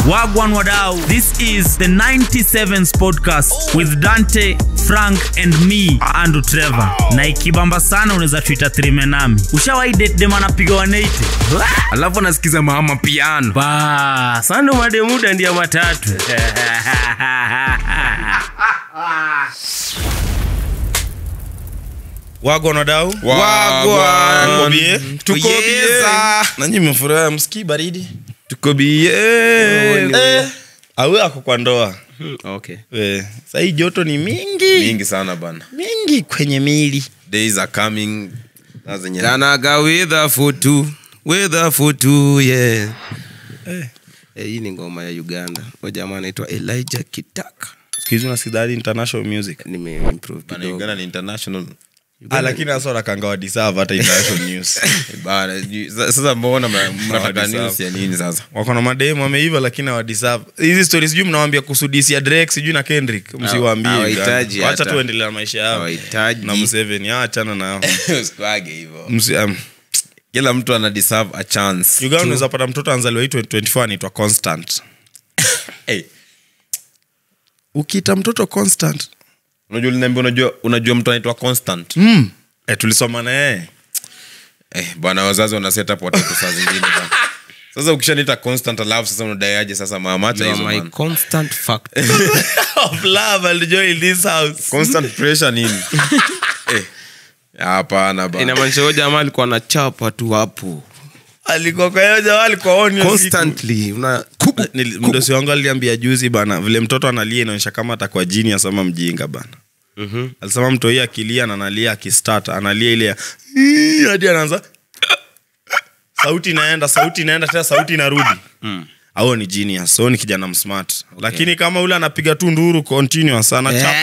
Wagwan Wadau. This is the 97s podcast with Dante, Frank and me, Andrew Trevor. Na ikibamba sana unaweza tuita trime nami. Ushawahi date dem anapiga 180? alafu anasikiza mama piano ba sando mademuda ndia matatu Wagwan Wadau. Wagwan. Tuko bie? Tuko Yes. bie. Nanyi mmefurahi msikii baridi? tuko bie Eh, awe ako kwa ndoa. okay. Eh, sahii joto ni mingi mingi sana bana mingi kwenye mili. days are coming na zenye kanaga weather for two weather for two yeah Eh, hii ni ngoma ya uganda o jamaa anaitwa elijah kitaka Siku hizi unasikiliza international music. nimeimprove bana kidogo uganda ni international Ah, lakini hasa wanakanga wadeserve hata international news. bana ju- sa- sasa mbona mna- mnataka Hawadeserve. news ya nini sasa wako na mademu wameiva lakini hawadeserve hizi stories sijui mnawambia kuhusu disi ya drake sijui na kendrick msiwaambie hawahitaji wacha hata. tuendelea na maisha yao Hawahitaji. na museveni achana nao Usikwage hivyo Msi- um, kila mtu ana deserve a chance uganda unaweza pata mtoto anzaliwa hii 2024 anaitwa constant hey, ukiita mtoto constant unajua uliniambia unajua unajua mtu anaitwa constant mm. eh, tulisoma na yeye eh, bwana wazazi wana set up watoto saa zingine bana sasa ukishaniita constant alafu sasa unadaiaje sasa mamacha hizo bana constant fact of love and joy in this house constant pressure nini eh, hapana bana inamaanisha huyo jamaa alikuwa na chapa tu hapo alikuwa kwa hiyo jamaa alikuwa on hiyo siku. constantly una Nili- mdosi wangu aliambia juzi bana vile mtoto analia inaonyesha kama atakuwa jini asama mjinga bana Mhm. alisema mtoi akilia na analia akistart analia ile ya "Ii", hadi anaanza sauti inaenda sauti inaenda tena sauti inarudi au ni genius so ni kijana msmart lakini kama ule anapiga tu nduru continuous sana chapa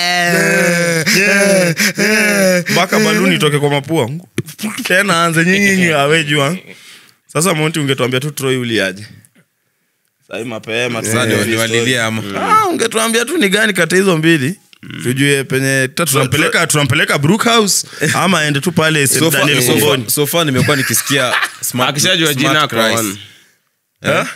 tu mpaka baluni itoke kwa mapua tena anze nyinyi awejua sasa monti ungetuambia tu troi uliaje sai mapema tu. Sasa ni- niwalilie ama Ah, ungetuambia tu ni gani kati ya hizo mbili tujue penye ta- tunampeleka tunampeleka brookhouse ama aende tu pale St. So far- Daniel so far- Songoni. so far nimekuwa nikisikia smart- akishajua smart jina cries. akaon Eh?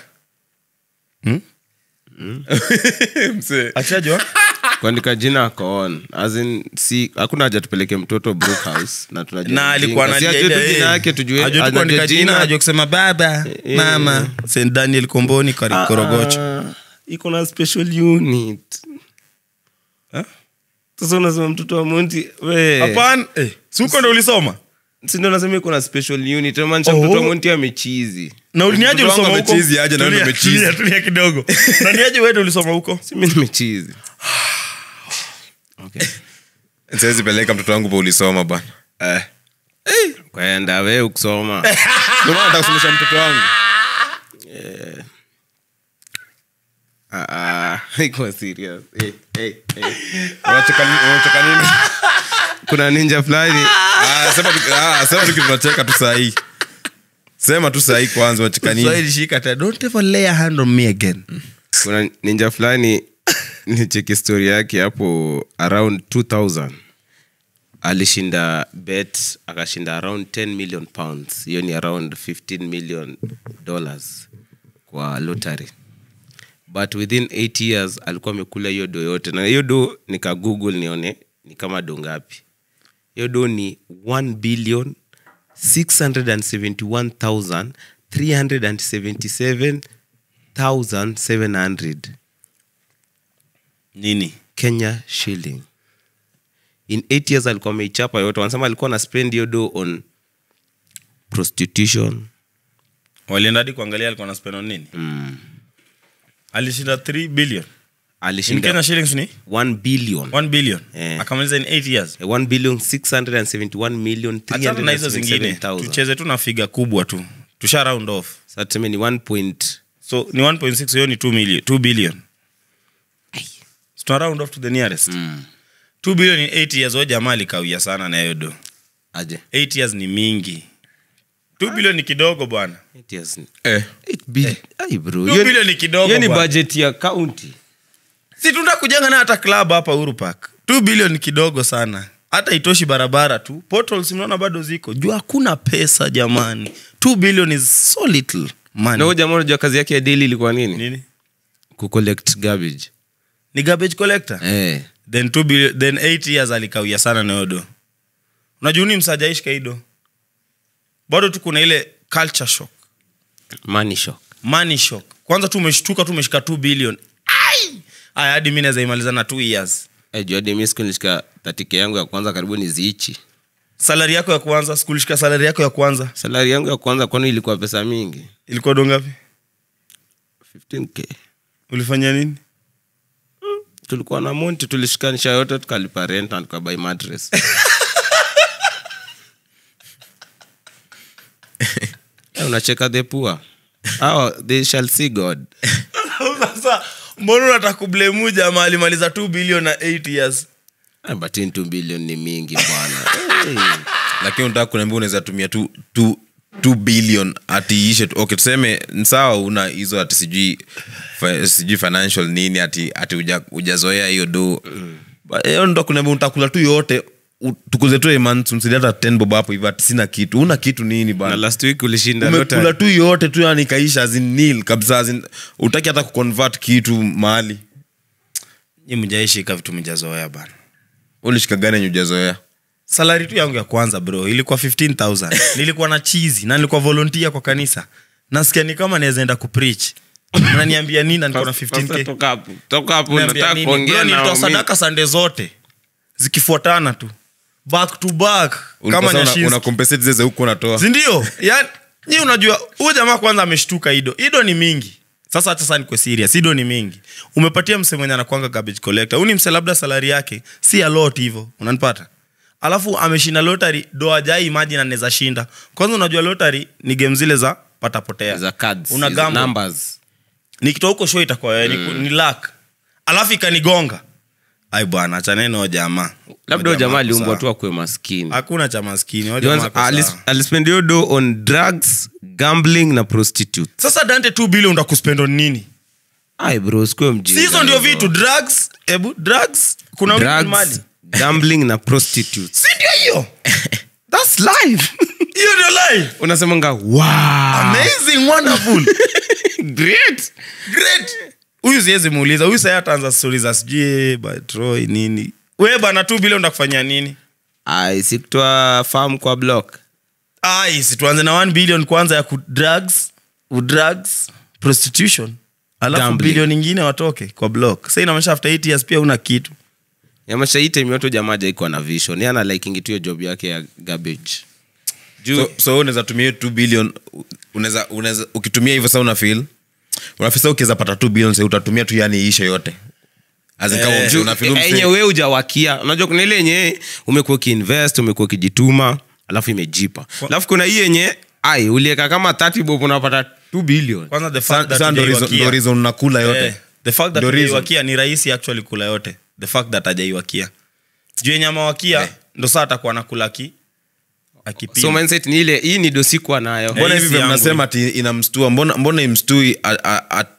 Msee. Akishajua? kuandika jina akaon azin si hakuna haja tupeleke mtoto brookhouse na tunajua na ni alikuwa mjinga. Si analia ajue ile, tu jina eh, yake tujue ajue tu anajua kuandika jina ajue kusema baba Eh, mama St. Daniel Komboni Kari- Korogocho Ah, iko na special unit Eh? sasa unasema mtoto wa monti we hapana eh, si huko ndo ulisoma sindo unasema iko na special unit maanisha Oh. mtoto wa monti amechizi na uliniaje Mtoto wangu ulisoma huko amechizi aje na wewe Tulia, umechizi. tulia, tulia kidogo na niaje wewe ndo ulisoma huko simi nimechizi okay. siwezi peleka mtoto wangu pa ulisoma bana eh. kwaenda we ukusoma Ndio maana nataka kusomesha mtoto wangu Ah, ah, iko serious eh, eh, eh. Unacheka nini- unacheka nini kuna ninja fulani Ah, sema tu- ah, sema tu kitu tunacheka tu sahii sema tu sahii kwanza unacheka nini Swahili shika tena don't ever lay a hand on me again kuna ninja fulani nicheki story yake hapo around 2000 alishinda bet akashinda around 10 million pounds hiyo ni around 15 million dollars kwa lottery but within 8 years alikuwa amekula hiyo do yote na hiyo do nika google nione ni kama do ngapi hiyo do ni 1 billion 671377,700 nini kenya shilling in 8 years alikuwa ameichapa yote wanasema alikuwa na spend hiyo do on prostitution walienda hadi kuangalia alikuwa na spend on nini mm. alishinda 3 billion in alishinda Kenya shillings ni 1 billion 1 billion Eh. akamaliza in 8 years 1 billion 671 million achana na hizo zingine 377,000. tucheze tu na figa kubwa tu tusha round off Sasa tuseme ni 1 point so ni 1.6 hiyo ni 2 million 2 billion so tuna round off to the nearest mm. 2 billion in 8 years o jamaa alikawia sana na hiyo do aje 8 years ni mingi 2 billion ni kidogo bwana 8 years ni- eh. 8 billion Ai bro 2 hiyo ni- billion ni kidogo hiyo ni bwana. budget ya county si tunda kujenga na hata club hapa Uhuru Park 2 billion ni kidogo sana hata itoshi barabara tu portals mnaona bado ziko juu hakuna pesa jamani 2 billion is so little money na huyo jamaa unajua kazi yake ya daily ilikuwa nini nini kucollect garbage ni garbage collector eh. then, two billion, then eight years alikawia sana nayodo unajua ni msajaishi kaido bado tu kuna ile culture shock money shock money shock kwanza tu umeshtuka tu umeshika 2 billion ai aya hadi mi naweza imaliza na 2 years Eh, juu hadi mi siku nilishika 30k yangu ya kwanza karibu ni ziichi salari yako ya kwanza sikulishika salari yako ya kwanza salari yangu ya kwanza kwani ilikuwa pesa mingi ilikuwa dongapi 15k ulifanya nini tulikuwa na monti tulishikanisha yote tukalipa rent na tukabai mattress Eh, unacheka the poor oh, they shall see god sasa mbona unataka kublemu jamaa alimaliza 2 billion na 8 years Ah, but in 2 billion ni mingi bwana hey. lakini unataka kuniambia unaweza tumia tu, tu, 2 billion ati ishe tu okay tuseme ni sawa una hizo ati sijui fi- sijui financial nini ati ati uja- ujazoea hiyo do But, eh, ndo kuniambia utakula tu yote u- tukuze tu months msidi hata 10 bob hapo hivi ati sina kitu una kitu nini na bana last week ulishinda umekula lottery. tu yote tu yani kaisha azin nil kabisa azin utaki hata kuconvert kitu mahali nyi mjaishika vitu mjazoea bana ulishika gani yenye ujazoea salari tu yangu ya kwanza bro ilikuwa 15000 nilikuwa na chizi na nilikuwa volunteer kwa kanisa nasikia ni kama naweza enda kupreach naniambia nini na niko na Pastor, 15k toka hapo toka hapo Niambia nataka nini? kuongea Bro, na nilitoa waumini. sadaka sande zote zikifuatana tu back to back kama Ulikuwa sasa una, nyashinski una compensate zile za huko unatoa sindio yani nyi unajua huyu jamaa kwanza ameshtuka ido ido ni mingi sasa hata saa nikwe serious ido ni mingi umepatia mse mwenye anakwanga garbage collector huu ni mse labda salari yake si a lot hivo unanipata alafu ameshinda lotary do ajai imagine anaweza shinda kwanza unajua lotary ni game zile za patapotea za cards una hizo gamble. numbers nikitoa huko show itakuwa wewe, ni, ni lak alafu ikanigonga ai bwana achaneno jamaa labda huyo jamaa aliumbwa sawa. tu akuwe maskini hakuna cha maskini huyo Jones, jamaa ako alis- sawa. alispend hiyo do on drugs gambling na prostitute sasa dante 2 bilion utakuspend on nini ai bro sikuwe si mjinga hizo ndio hivyo. vitu drugs ebu drugs kuna vitu ni mali drugs gambling na prostitutes si ndio hiyo that's life hiyo ndio life unasemanga wow amazing wonderful great great huyu siwezi muuliza huyu sai ataanza stori za sijui batroy nini we bana 2 bilion ndakufanyia nini ai sikutoa farm kwa block ai si tuanze na 1 billion kwanza ya ku drugs drugs prostitution alafu Gambling. bilioni ingine watoke kwa block sa inamaanisha after 8 years pia una kitu yamasha hii time yote jamaa jaikuwa na vision yana liking tu hiyo job yake ya garbage juu so, so unaweza tumia hiyo 2 billion unaweza unaweza ukitumia hivyo sasa una feel unafisa ukiweza pata 2 billion sasa utatumia tu yani ishe yote As in kama Eh, mse- Juu, una feel eh, mse- yenye we ujawakia unajua kuna ile yenye umekuwa ukiinvest umekuwa ukijituma alafu imejipa alafu kuna hii yenye ai ulieka kama 30 bob unapata 2 billion kwanza the Sa- fact that sa ndo reason- hujaiwakia. ndo reason unakula yote Eh, the fact that Ndio reason. hujaiwakia ni rahisi actually kula yote the fact that hajaiwakia juu yenye amewakia ndo saa atakuwa nakula ki akipima so mindset ni ile hii ni dosikuwa nayo mbona hii hivi si vile yangu mnasema ati inamstua mbona mbona imstui a- a- a-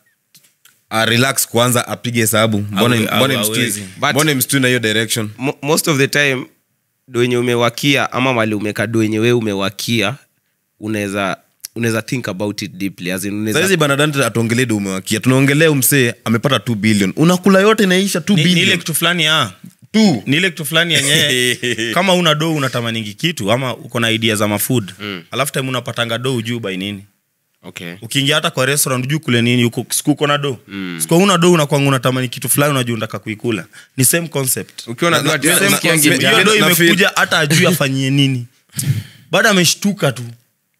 a relax kwanza apige hesabu mbona Hawe- mbona hawe- imstui hawezi. But- mbona imstui na hiyo direction Mo- most of the time do yenye umewakia ama mali umeka do yenye we umewakia unaweza unaweza think about it deeply as in unaweza saizi banadante atuongelee do umewakia tunaongelea umsee amepata 2 billion unakula yote inaisha 2 Ni- ni ile billion kitu fulani ah. tu ni ile kitu fulani yenyewe kama una do unatamaningi kitu ama uko na idea za mafood mm. alafu time unapatanga do ujuu by nini okay ukiingia hata kwa restaurant ujuu kule nini uko siku uko na do mm. siku una do unakwanga unatamani kitu fulani unajua unataka kuikula ni same concept ukiwa na Na- do na- same na- concept. na- hiyo do na- na- imekuja hata ajui afanyie nini bado ameshtuka tu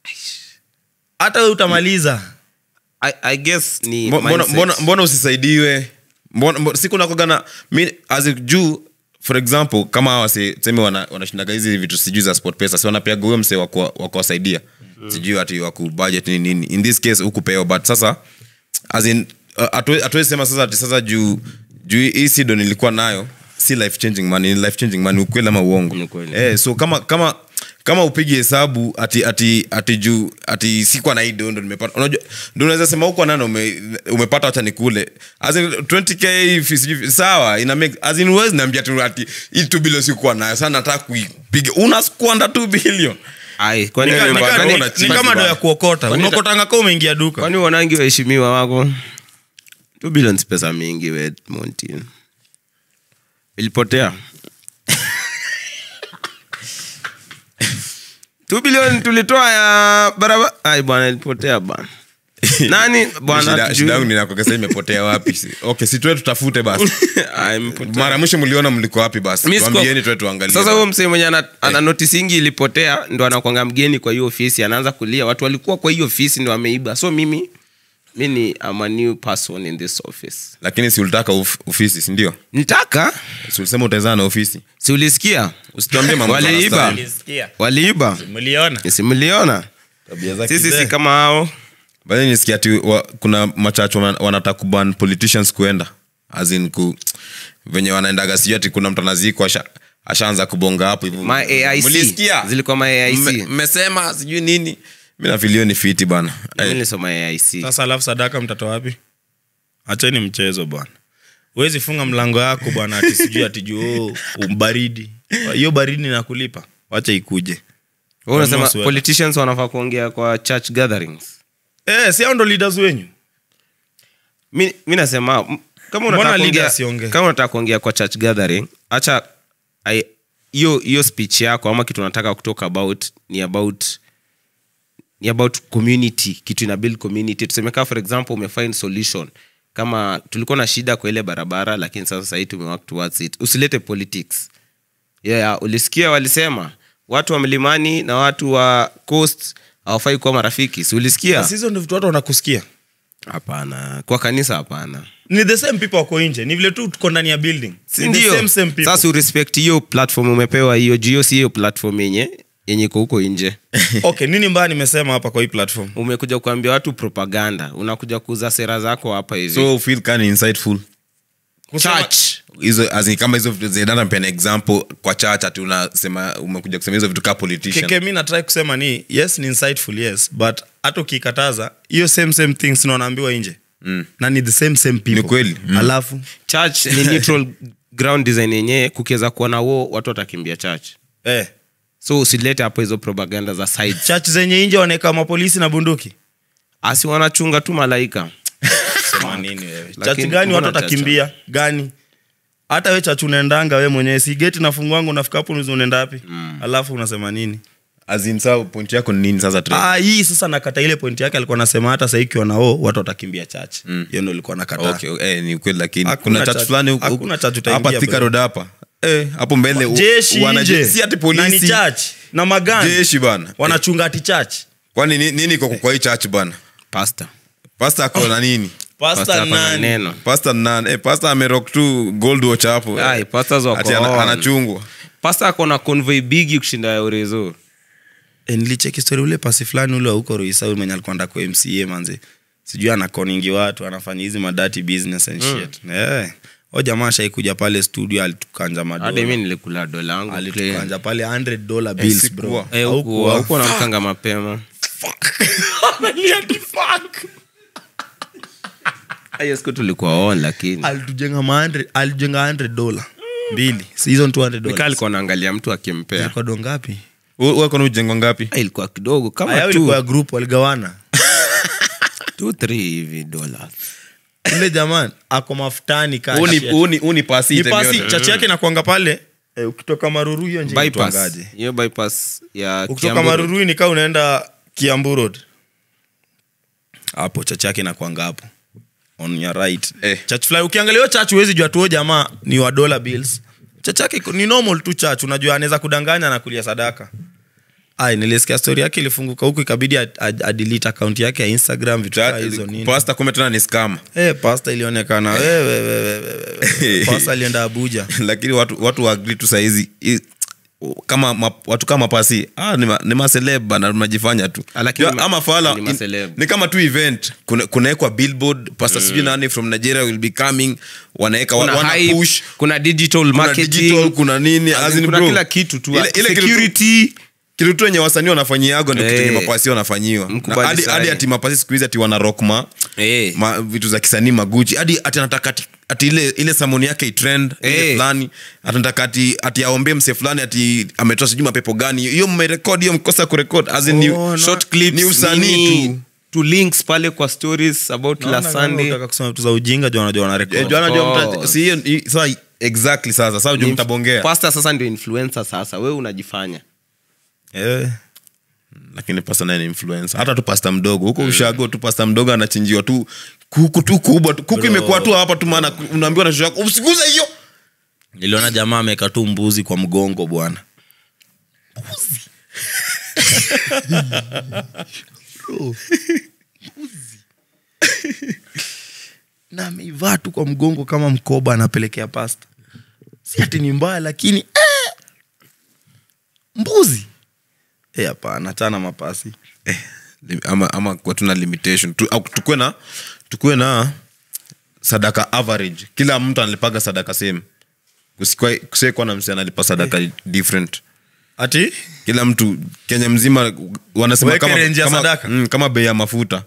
hata we utamaliza I, I guess ni Mbo- mbona, mindset. mbona, mbona usisaidiwe mbona, mbona, siku nakogana as in, juu for example kama hawa wase- tuseme wana- wanashindaga hizi vitu sijui za sport pesa si wanapeaga huyo mse wakuwasaidia sijui ati waku budget nini nini in this case hukupewa but sasa as in uh, hatuwe- hatuwezi sema sasa ati sasa juu juu hii sido nilikuwa nayo si life changing money ni life changing money ukweli ama uongo Ni ukweli. eh, so kama kama kama upigi hesabu ati ati ati juu ati sikuwa na hii do ndo nimepata unajua ndo unaweza sema huko nano ume, umepata wacha nikule as in 20k if sijui- sawa ina make as in huwezi niambia tu ati hii 2 billion sikuwa nayo sana nataka kuipiga una squander 2 billion Ai, kwani Ni ka- Wewe ni bwana, ka- wewe ni- unachimba ni kama do ya bwana. kuokota Kwani- unaokotanga ka umeingia duka kwani wanangi waheshimiwa wako 2 billion si pesa mingi we montin ilipotea 2 billion tulitoa ya barabara ai bwana ilipotea bwana nani bwana Shida- hatujui. shida yangu ninakokesa imepotea wapi Si- okay si tuwe tutafute basi Ah, imepotea. mara mwisho mliona mliko wapi basi Mi siko- tuambieni tuwe tuangalie sasa huyo msee mwenye ana, ana notisingi ilipotea ndo anakwanga mgeni kwa hiyo ofisi anaanza kulia watu walikuwa kwa hiyo ofisi ndo ameiba so mimi mi ni am a new person in this office lakini si ulitaka uf, ofisi sindio nitaka si ulisema utaezana na ofisi si ulisikia usituambie mambo za waliiba Rasta. waliiba mliona si mliona Tabia za sisi kizee. si kama hao Baadaye nisikia ati wa, kuna machacho wana- wanataka kuban politicians kuenda as in ku venye wanaendaga sijui ati kuna mtu anazikwa asha, ashaanza kubonga hapo hivyo. ma aic Mlisikia? zilikuwa ma aic Mme- mmesema sijui nini mi nafilio ni fiti bana Mimi Eh, nilisoma aic sasa alafu sadaka mtatoa wapi acheni mchezo bwana huwezi funga mlango yako bwana ati sijui ati juu baridi hiyo baridi nakulipa wacha ikuje Wewe unasema Wanunua sweta. politicians wanafaa kuongea kwa church gatherings eh, si hao ndo leaders wenyu mi, mi nasema m- kama Mbona unataka leader kuongea asiongee? kama unataka kuongea kwa church gathering acha ai- hiyo hiyo speech yako ama kitu unataka kutoka about ni about ni about community kitu ina build community tuseme kama for example umefind solution kama tulikuwa na shida kwa ile barabara lakini sasa sahii tumework towards it usilete politics yeah, ulisikia walisema watu wa mlimani na watu wa coast hawafai kuwa marafiki si ulisikia Sasa hizo ndo vitu watu wanakusikia hapana kwa kanisa hapana ni the same people wako nje ni vile tu tuko ndani ya building Si Ni the ndio? same, same people. sasa urespect hiyo platform umepewa hiyo jio si hiyo platform yenye yenye iko huko nje okay nini mbaya nimesema hapa kwa hii platform umekuja kuambia watu propaganda unakuja kuuza sera zako hapa hivi so feel kind insightful church hizo as in kama hizo vitu zinaenda mpea example kwa church ati unasema umekuja kusema hizo vitu kaa politician keke mi natrai kusema ni yes ni insightful yes but hata ukikataza hiyo same same things na wanaambiwa nje mm. na ni the same same people Ni kweli. Mm. alafu church ni neutral ground design yenyewe kukiweza kuwa na wo watu watakimbia church eh, so usilete hapo hizo propaganda za side church zenye nje wanaweka mapolisi na bunduki asi wanachunga tu malaika sema nini wewe church Lakini gani watu mbona watakimbia gani hata we church unaendanga we mwenyewe si geti nafungwangu unafika hapo unauliza unaenda wapi alafu unasema nini as in saa point yako ni nini sasa Trey? ah, hii sasa nakata ile point yake alikuwa anasema hata sahii ikiwa nao watu watakimbia church hiyo ndo ilikuwa nakata okay, eh, ni kweli lakini Hakuna kuna church church- fulani huku- hakuna church utaingia, hapa Thika bro. Road hapa eh, hapo mbele u- jeshi wanaje- nje si ati na ni polisi church na magani jeshi bana wanachunga ati church kwani ni- nini iko kwa hii church bana pasta pasta ako na nini Pastor pasta ako na nani neno pasta nan eh, pasta amerock tu gold watch hapo eh. Ai, pastors wako Ati ana- on. anachungwa pasta ako na convoy bigi kushinda ya urezo e, nilicheki story ule pasi fulani ule wa huko roisa mwenye alikuwa anda kwa mca manze sijui anakoningi watu anafanya hizi madati business and shit eh o jamaa shaikuja pale studio alitukanja hadi mi madola nilikula dola yangu clean. alitukanja pale 100 dollar bills sikuwa. bro Eh, huku- Haukuwa. huku namkanga mapema hiyo siku tulikuwa on lakini alitujenga ma 100 alijenga 100 dollar mbili Si hizo ni 200 nika dollars alikuwa naangalia mtu akimpea ilikuwa do ngapi wakona ujengo ngapi Ah, ilikuwa kidogo kama aya two- ilikuwa ya group waligawana two, three hivi dola ule jamani ako mafutani ka Huu ni- shit. huu ni- huu ni pasi Ni item pasi yote. chachi yake inakwanga pale eh, ukitoka maruru hiyo njia bypass inaitwangaje? hiyo bypass ya ukitoka Kiambu Road. marurui nikaa unaenda kiambu road hapo chach yake nakwanga hapo on your right Eh. church fulani ukiangalia hiyo church huwezi jua tuo jamaa ni wa dollar bills church yake iko- ni normal tu church unajua anaweza kudanganya na kulia sadaka ai nilisikia story yake ilifunguka huku ikabidi ad- ad- adelete account yake ya instagram vitu kaa hizo nini pasta kumbe tena ni scam Eh, pasta ilionekana wewe, wewe, wewe, wewe. pasta alienda abuja lakini watu watu waagri tu sahizi i- kama ma, watu kama pasi ah, ni, ma, ni maseleb bana mnajifanya tu Ah, lakini Ya, ma- ama fala ni in- maceleb. ni kama tu event Kuna- kunawekwa billboard pasta sijui nani from nigeria will be coming wanaweka wa- kuna wana hype, push kuna digital kuna marketing digital kuna nini As as in in kuna bro, kila kitu tu ile, ile kitu tu- security kitu tu enye wasanii wanafanyiago ndo kitu Eh. enye mapasi wanafanyiwa Na Mkubali hadi sana. hadi ati mapasi siku hizi ati wana rock ma, Eh. ma vitu za kisanii maguchi hadi ati anataka ati, ati ile ile samoni yake itrend ile Eh. fulani atanataka ati ati aombee mse fulani ati ametoa sijui mapepo gani hiyo mmerekodi hiyo mkosa kurekod as in ni, Oh, no. short clips ni usanii nini. tu tu links pale kwa stories about la sunday Unataka kusema vitu za ujinga juu wanajua wana Eh, record. juu anajua Of mta- course. si hiyo i- sasa exactly sasa sasa juu mtabongea pasta sasa ndio influencer sasa wewe unajifanya Eh. lakini pasta naye ni influencer hata tu pasta mdogo huko ushago tu pasta mdogo anachinjiwa tu kuku tu kubwa tu kuku imekuwa tu hapa tu maana unaambiwa na shosho yako usiguze hiyo niliona jamaa ameweka tu mbuzi kwa mgongo bwana Bro, mbuzi. na ameivaa tu kwa mgongo kama mkoba anapelekea pasta si ati ni mbaya lakini eh, mbuzi Eh, hapana chana mapasi Lim- ama, ama kuwa tuna limitation tu, au tukuwe na tukuwe na sadaka average kila mtu analipaga sadaka same kusiekuwa na msi analipa sadaka different ati kila mtu kenya mzima wanasema Weke kama, range ya kama, sadaka. mm, kama bei ya mafuta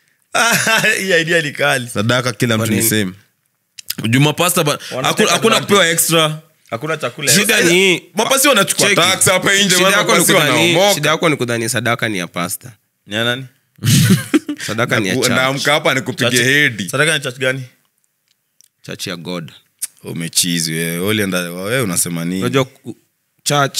hii idea ni kali sadaka kila mtu ni nini? same jumapasta Wanateka hakuna hakuna advantage. kupewa extra hakuna chakula Shida ni- mapasi wanachukua Cheki. tax hapa nje Shida yako ni mapasi kudhani- wanaomoka shida yako ni kudhani sadaka ni ya pasta ni ya nani sadaka ni ya church. naamka hapa nikupige Church- hedi sadaka ni church gani church ya god umechizi wewe ulienda wewe unasema nini unajua ku- church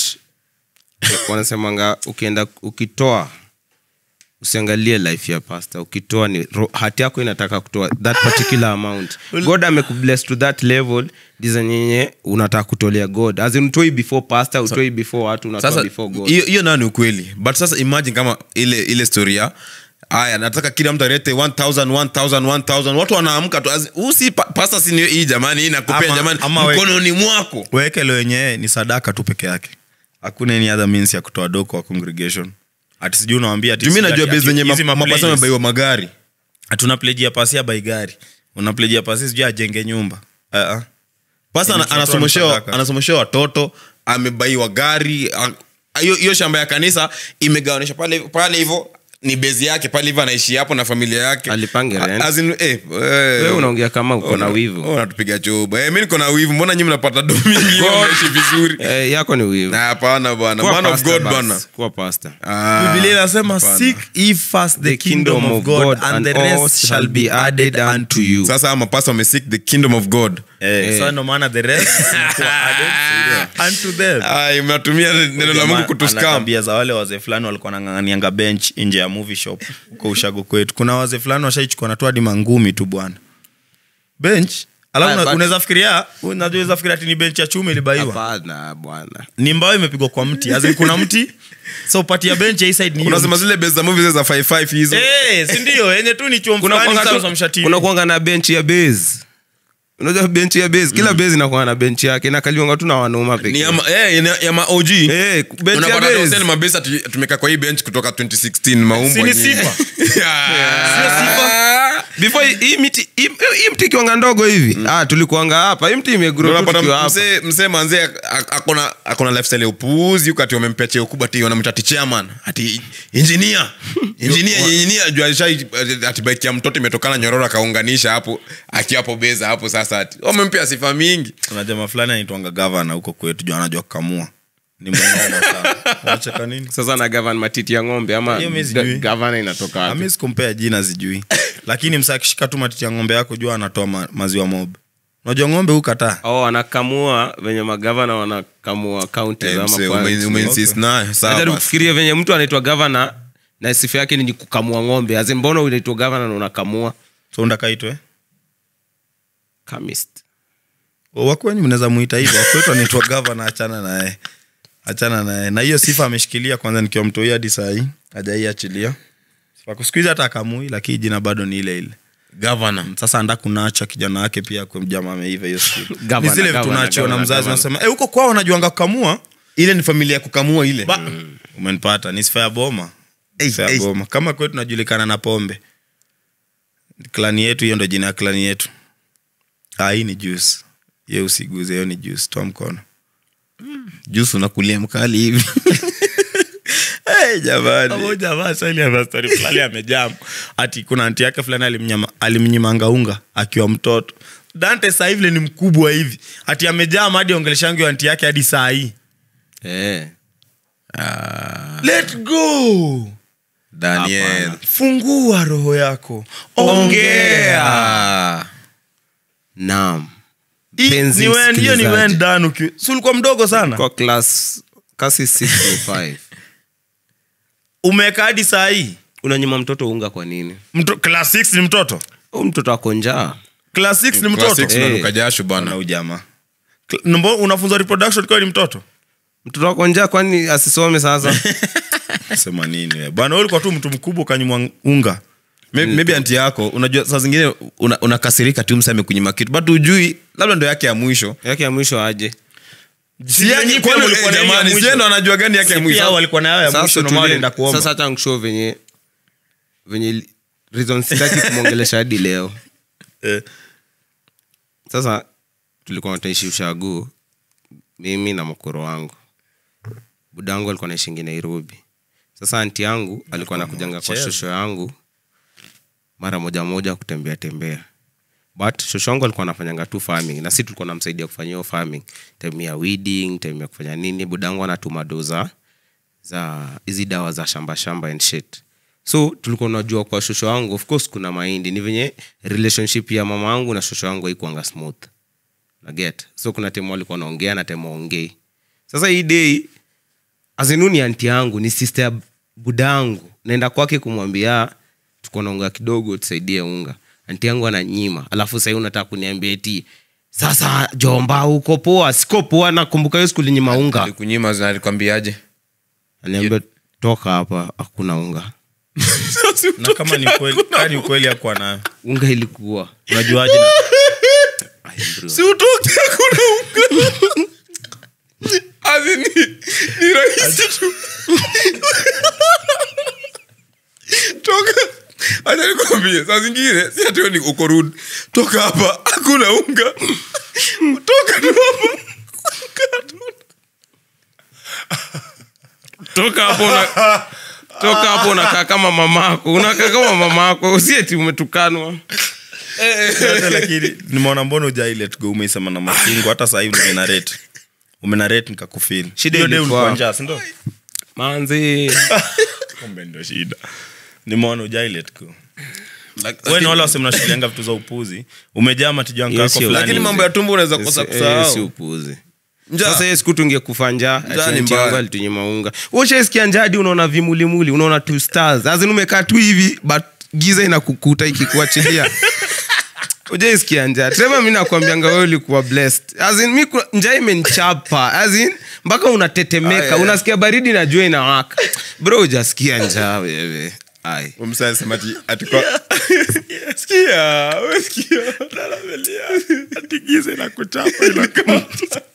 wanasemanga ukienda ukitoa usiangalie life ya pasta ukitoa ni ro- hati yako inataka kutoa that particular amount god amekubless to that level dizanyenye unataka kutolea god as in utoi before pasta utoi before watu unatoa sasa before god hiyo hiyo nayo ni ukweli but sasa imagine kama ile ile story ya aya nataka kila mtu alete 1000 1000 1000 watu wanaamka tu as- huu si pa- pasta si ni hii jamani hii nakupea Ama- jamani ama we- mkononi mwako wekele wenyewe ni sadaka tu peke yake hakuna any other means ya kutoa do kwa congregation ati sijui unawambia ati jumi sijui najua ati- bei ati zenye hizi ma- mapasa maplaylists. amebaiwa magari hatuna plejia pasi ya bai gari una plejia pasi sijui ajenge nyumba uh-uh. pasa Yaani ana- tunatoa anasomeshewa msadaka. anasomeshewa watoto amebaiwa gari a- hiyo hiyo shamba ya kanisa imegawanisha pale pale hivyo ni bezi yake pale hivyo anaishi hapo na familia yake Alipange rent. A- as in, eh, wewe unaongea kama uko na Una- wivu oh, unatupiga choba eh, mi niko na wivu mbona nyi mnapata do mingi mnaishi vizuri eh, yako ni wivu Na hapana bwana Kuwa man of pastor god basi. bwana Kuwa pastor. Ah, biblia inasema hapana. seek ye first the kingdom of god and the rest shall be added unto you sasa ama pasta wamesik the kingdom of god Eh, so ndo maana the rest zinakuwa added unto them Ai, mnatumia neno la Jamaa mungu ana kutuskam tabia za wale wazee fulani walikuwa nang'ang'anianga bench nje ya movie shop huko ushago kwetu kuna wazee fulani washaichukua natu hadi mangumi tu bwana bench alafu Ah, una- but- unaweza fikiria unajua unaweza fikiria ati ni bench ya chuma ilibaiwa hapana bwana ni mbao imepigwa kwa mti As in kuna mti so pati ya bench ya hii side ni hiyo unasema zile base za movie zile za 55 hizo Eh, si ndio yenye tu ni chuo kuna fulani kuanga sasa tu- mshatini. kuna kuanga na benchi ya base unajua benchi ya base kila base inakuanga na benchi yake inakaliwanga tu na wanaume ni pekee ya, ma, eh, ya, ya ma OG Eh, benchi ya Unapata base. hostel mabase ati tumekaa kwa hii bench kutoka 2016 maumbo Si ni nyingi. sifa? Ah. before hii- hii miti hii hii mti ikiwanga ndogo hivi ah tulikuanga hapa hii mti imegrow tu Unapata tukiwa hapa msee msee manzee ak- akona akona lifestyle ya upuuzi huko ati wamempea cheo kubwa ati wanamta ati chairman ati engineer engineer engineer juu alishai ati bike ya mtoto imetokana nyororo akaunganisha hapo akiwa hapo beza hapo sasa ati wamempea sifa mingi kuna jamaa fulani anaitwanga gavana huko kwetu juu anajua kukamua ni mnono sana unacheka nini sasa na gavan matiti ya ng'ombe ama Hiyo mimi sijui. gavana inatoka wapi ami sikumpea jina sijui lakini msa akishika tu matiti ya ng'ombe yako jua anatoa ma, maziwa mob unajua ng'ombe hukataa oh anakamua venye magavana wanakamua kaunti Eh, msee, ume- umeinsist nayo sawa najaribu basi. kufikiria venye mtu anaitwa gavana na sifa yake ni kukamua ng'ombe azi mbona unaitwa gavana na unakamua so undakaitwe Chemist. wakwenyu mnaweza muita hivyo wakwetu anaitwa gavana achana naye achana naye na hiyo sifa ameshikilia kwanza nikiwa mtoi hadi sahii ajaiachilia siku hizi hata akamui lakini jina bado ni ile ile governor sasa anda kunacha kijana wake pia kwa mjama ameiva hiyo siku Gavana, ni zile vitu gavana, unachiwa na gavana, mzazi gavana. unasema eh, huko kwao wanajuanga kukamua ile ni familia ya kukamua ile Ba- umenipata ni sifa ya boma Ei, Sifa ya ei. boma kama kwetu tunajulikana na pombe klani yetu hiyo ndo jina ya klani yetu ah, hii ni juice ye usiguze hiyo ni juice toa mkono jusu unakulia mkali hivi hey, jamani jamaa sali ana story fulani amejam ati kuna anti yake fulani alimnyama- alimnyimanga unga akiwa mtoto dante saa hivile ni mkubwa hivi ati amejam hadi ongeleshangi anti yake hadi saa hii Eh. let go daniel Hapana. fungua roho yako ongea naam Hii Mpenzi ni when- hiyo ni msikilizaji. when done uki- si ulikuwa mdogo sana kwa class kasi 6 umeweka hadi saa hii unanyima mtoto unga kwa nini Mto, class 6 ni mtoto Huyu mtoto ako njaa class 6 ni Class mtoto six Eh. unanuka jasho na bana ujamaa Cl- Mbo- unafunza reproduction kwa ni mtoto mtoto ako njaa kwani asisome sasa sema nini we? bwana wewe ulikuwa tu mtu mkubwa ukanyimwa unga Maybe- maybe anti yako unajua saa zingine una- unakasirika tu msa amekunyima kitu but ujui labda ndo yake ya mwisho yake ya mwisho aje Si nyinyi pia Kwani, mlikuwa na eh, hiyo ya jamani, mwisho? sie ndo anajua gani yake ya Si mwisho pia walikuwa na yao ya mwisho ndio maana tulie- walienda kuomba. sasa hata nkushow venye venye li- reason sitaki kumwongelesha hadi leo Eh, sasa tulikuwa tunaishi ushagu mimi na mkoro wangu buda wangu alikuwa naishingi nairobi sasa anti yangu alikuwa nakujanga kwa mchezo. shosho yangu mara moja moja kutembea tembea but shosho wangu alikuwa anafanyanga tu farming na si tulikuwa namsaidia kufanya hiyo farming time ya weeding time ya kufanya nini buda wangu anatuma doza za hizi dawa za shamba shamba and shit so tulikuwa unajua kwa shosho wangu of course kuna mahindi ni venye relationship ya mama wangu na shosho wangu haikuanga smooth naget so kuna temu walikuwa naongea na temu waongei sasa hii dei azinuni anti yangu ni sister ya budangu naenda kwake kumwambia tuko na unga kidogo tusaidie unga anti yangu ananyima alafu sahii unataka kuniambia eti sasa jomba uko poa siko poa nakumbuka hiyo siku linyima unga alikunyima alikwambiaje aniambia toka hapa hakuna unga na kama ni ukweli kama ni ukweli hakuwa nayo unga ilikuwa unajuaje na- Ay, bro. si utoke hakuna unga Asi ni, ni rahisi tu toka acha nikwambie saa zingine si atio ni uko rude toka hapa hakuna unga toka tu hapa toka hapo una, toka hapo unakaa kama mamako unakaa kama mamako usieti umetukanwa Yote lakini nimeona mbona ujai let go umeisema na masingo hata sahii umenarate umenarate nikakufil Shida Hiyo day ilikuwa- ulikuwa njaa, si ndio? manzi kumbe ndo shida nimeona ujai let go Like- we ni wale wase mnashilianga vitu za upuzi umejaa matijanga Hiyo yako sio- fulani lakini mambo ya tumbo unaweza kosa Eh, si kusahau upuzi Njaa. sasa hiyo siku tungekufa njaa Njaa ni mbaya. alitunyima unga ushaisikia njadi unaona vimulimuli unaona two stars azin umekaa tu hivi but giza inakukuta ikikuachilia ujaisikia njaa treva mi nakwambianga wewe ulikuwa blessed azin mi ku- njaa imenchapa azin mpaka unatetemeka Aya. unasikia baridi na jua inawaka bro ujasikia njaa wewe ai Umsa alisema ati- ati kwa- Sikia, we sikia. atigize na kuchapa ila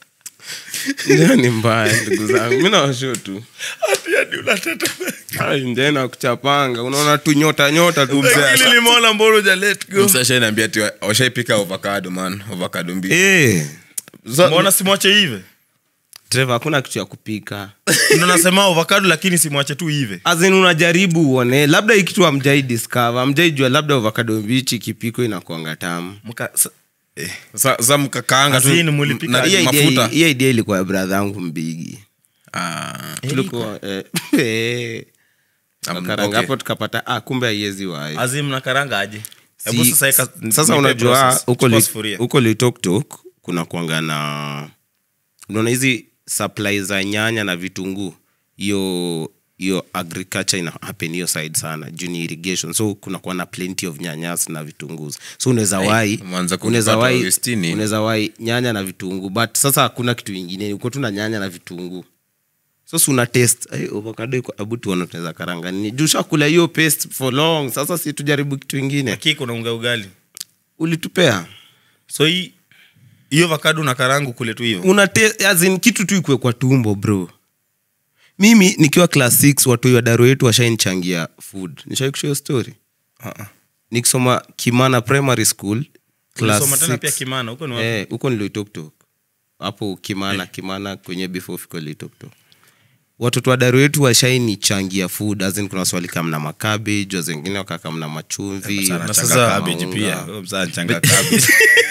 njaa ni mbaya ndugu zangu mi nawasho tu ati hadi unatetemeka Ai, njaa inakuchapanga unaona tu nyota nyota tu mzee lakini nimeona mbona uja let go Umsa ashaniambia ati wa- washaipika avocado man avocado mbili Eh, mbona simwache hive Trevor, hakuna kitu ya kupika ndo nasema avocado lakini simwache tu hive azin unajaribu uone labda hii kitu amjai discover amjai jua labda avocado mbichi kipiko inakuanga tamu Mka- sa- eh. Sa- sa mkakaanga tu Azini mulipika na aje? Hiyo idea- mafuta hiyo idea ilikuwa ya bradha yangu mbigi Ah, tulikuwa eh, eh, um, tukaranga okay. hapo tukapata ah, kumbe aiezi wai azim nakaranga aje Hebu Si- sasa eka- sasa nipe unajua process. huko Chukua li- sufuria. huko litoktok kuna kuanga na unaona hizi supply za nyanya na vitunguu hiyo hiyo agriculture ina happen hiyo side sana juu ni irrigation so kuna kuwa na plenty of nyanyas na vitunguu so unaweza wai umeanza kunipata unaweza wai Westini. unaweza wai nyanya na vitunguu but sasa hakuna kitu ingine uko tu na nyanya na vitunguu so si una test hey, avocado iko abu tuone tunaweza karanga nini juu shakula hiyo paste for long sasa si tujaribu kitu ingine Lakini kuna unga ugali ulitupea so hii hiyo avocado na karangu kule tu hivyo una te- as in, kitu tu ikwe kwa tumbo bro mimi nikiwa class 6 watoi wa daro yetu washainchangia food nishaikushia story Ah, ah. nikisoma kimana primary school class Ulisoma tena six. pia kimana huko ni wapi? Eh, huko niloitoktok hapo kimana kimana kwenye before fiko litoktok watoto wa daro yetu washainichangia food azin kuna swali kamna makabage wazengine wakakamna machumvi na wakachanga sasa kama cabbage unga. pia Huyo mzaa anachanga cabbage.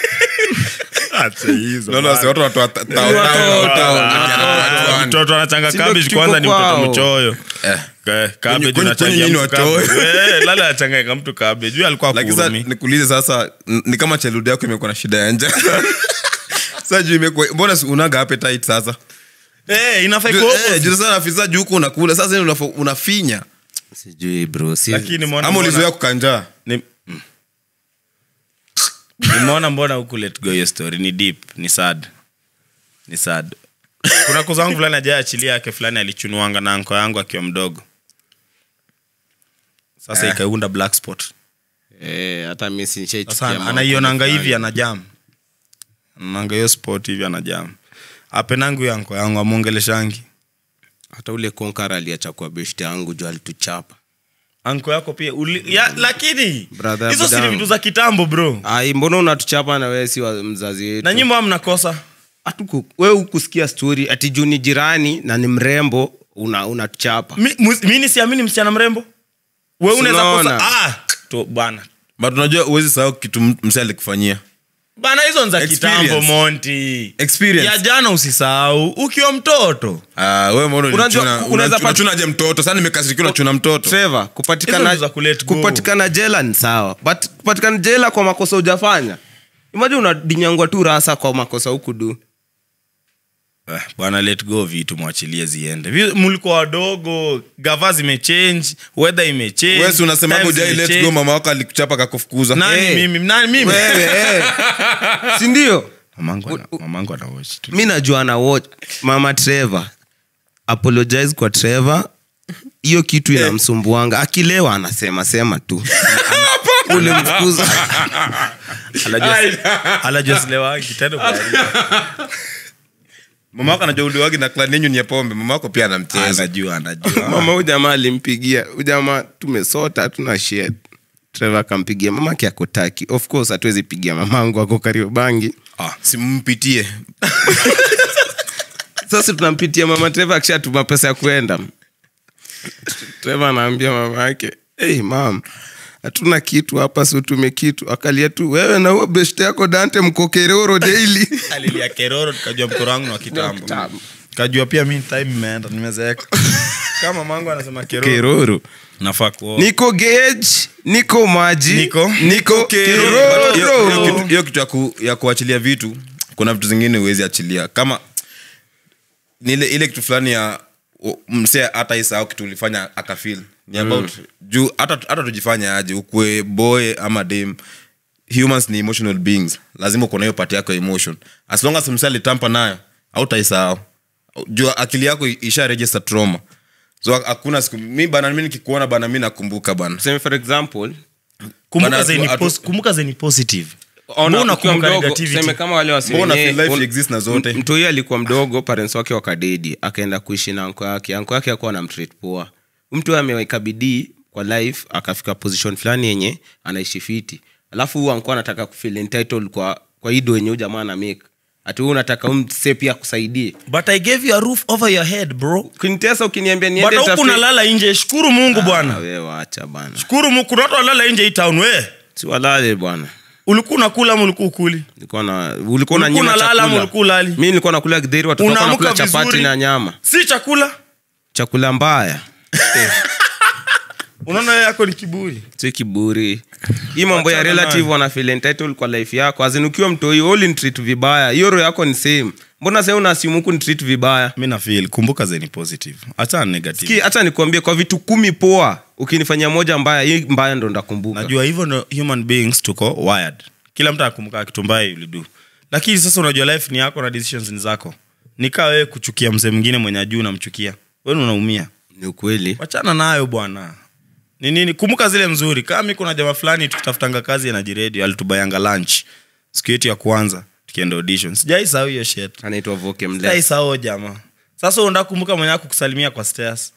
Acha hizo No, no, si watu watu wa ta- ta- Watoto, ta- watoto. ta- mtoto anachanga Si ndio cabbage kitu kwanza ni iko mtoto kwao. mchoyo Eh, Ka- cabbage kwenye- unachangia kwenye mtu nyinyi watoe. cabbage. Eh, lala achanganyika mtu cabbage. Huyu alikuwa lakini sasa kurumi. nikuulize sasa n- ni kama cheludi yako imekuwa na shida ya nja sasa juu imekuwa mbona si unaga appetite sasa Eh, inafaa Juu- ikuwe eh, opposite. juu sasa afisa juu huku unakula sasa ni unafo- unafinya sijui bro si Lakini mbona- ama mbona- ulizoea kukanjaa Ni- nimeona mbona huku let go hiyo story ni deep ni sad ni sad kuna kuzangu fulani ajaachilia yake fulani alichunuanga na anko yangu akiwa mdogo sasa Eh. ikaunda black spot eh, hata mi sinshaichukia sasa mambo anaionanga fulani. hivi anajam anaonanga hiyo spot hivi anajam apenangu huyo anko yangu amwongeleshangi hata ule konkar aliacha kuwa beshte yangu juu alituchapa anko yako pia uli, ya, lakini Brother hizo si ni Budamu. vitu za kitambo bro ai mbona unatuchapa na wewe si wa mzazi wetu na nyimbo mnakosa Hatuku- wewe ukusikia stori ati juu ni jirani na ni mrembo una unatuchapa mi, mus- mi nisiamini msichana mrembo we unaweza Unaona? kosa ah, to, bana but unajua uwezi sahau kitu m- msee alikufanyia bana hizo ni za Experience. kitambo monti Experience. ya jana usisahau ukiwa mtoto Ah, wewe mbona Unajua, unachuna- unaweza unachuna- pat- unachunaje mtoto sasa nimekasirikia unachuna mtoto Trevor, Hizo kupatikana, ni za kulet go. kupatikana jela ni sawa but kupatikana jela kwa makosa ujafanya imaji unadinyangwa tu rasa kwa makosa huku du Eh, bwana let go vitu mwachilie ziende Vi- mlikuwa wadogo gava zimechange weather imechange wewe si unasema times hujai let zimechange. go mama wako alikuchapa akakufukuza nani Eh. mimi nani mimi wewe eh. sindio mamangu ana- mamangu ana watch tu mi najua na watch mama trevor apologize kwa trevor hiyo kitu inamsumbuanga akilewa anasema sema tu ulimfukuza Anajua- anajua silewagi, tena kuharibu. mama wako anajua uliwagi na clan yenyu ni ya pombe mama wako pia anamcheza anajua anajua mama huyu jamaa alimpigia huyu jamaa tumesota hatuna shit trevor akampigia mamake akotaki of course hatuwezi pigia mamangu ako kariobangi ah, simpitie sasa tunampitia mama trevor akishatuma pesa ya kuenda trevor anaambia mama yake hey, mam hatuna kitu hapa siutume kitu akalia tu wewe na huo beshte yako dante mkokeroro daily alilia keroro tukajua mkoro wangu ni wa kitambo Kitambo. kajua pia mi time imeenda nimezeeka kama mangu anasema keroro keroro nafaa kuoa niko gage niko maji Niko- niko But hiyo- hiyo keroro kitu- hiyo kitu ya ku- ya kuachilia vitu kuna vitu zingine huwezi achilia kama ni ile, ile kitu fulani ya u- msee hata isahau kitu ulifanya akafil ni about juu hata hata tujifanya aje ukwe boy ama dem humans ni emotional beings lazima uko na hiyo pati yako ya emotion as long as msee alitampa nayo hautaisahau juu akili yako isha register trauma so hakuna siku mi bana mi nikikuona bana mi nakumbuka bana Tuseme for example kumbuka Bana, zeni atu- pos- kumbuka zeni positive ona Mbona ukiwa kumbuka mdogo, negativity? tuseme kama wale wasi Mbona wenyewe, feel life un- exists na zote? m- mtu huyo alikuwa mdogo parents wake wakadedi akaenda kuishi na anko yake anko yake akuwa na mtreat poa mtu huyo ameweka bidii kwa life akafika position fulani yenye anaishi fiti alafu huyu anko anataka kufeel entitled kwa kwa ido yenye huyu jamaa ana make ati huyu unataka umse pia akusaidie but i gave you a roof over your head bro ukinitesa ukiniambia but niende huku nitafute- nalala nje shukuru mungu Ah, bwana wewe wacha bana shukuru mungu kuna watu walala nje hii town we si walale bwana ulikuwa unakula ama ulikuwa ukuli ulikuwa na ulikuwa Ulikuwa unanyima unalala ama chakula ulikuwa ulali? mi nilikuwa nakula githeri watoto wako Unaamka wanakula chapati vizuri. na nyama si chakula chakula mbaya unaona wewe yako ni kiburi si kiburi hii mambo ya Wachana relative nayo. wana feel entitled kwa life yako azin ukiwa mtoi ulinitreat vibaya hiyo roho yako ni same mbona sasa unasimu huku nitreat vibaya mi nafeel kumbuka zeni positive hata negative ki hata nikuambie kwa vitu kumi poa ukinifanyia moja mbaya hii mbaya ndo ndakumbuka najua hivyo ndo human beings tuko wired kila mtu anakumbuka kitu mbaya ulidu lakini sasa unajua life ni yako na decisions ni zako nikaa wewe kuchukia mzee mwingine mwenye ajuu unamchukia wewe unaumia ni ukweli wachana nayo bwana ni nini kumbuka zile mzuri kama mi kuna jamaa fulani tukitafutanga kazi anajiredio alitubayanga lunch siku yetu ya kwanza tukienda audition sijaisahau hiyo shit anaitwa voke mle sijaisahau jamaa sasa unataka kukumbuka mwenye ako kusalimia kwa stairs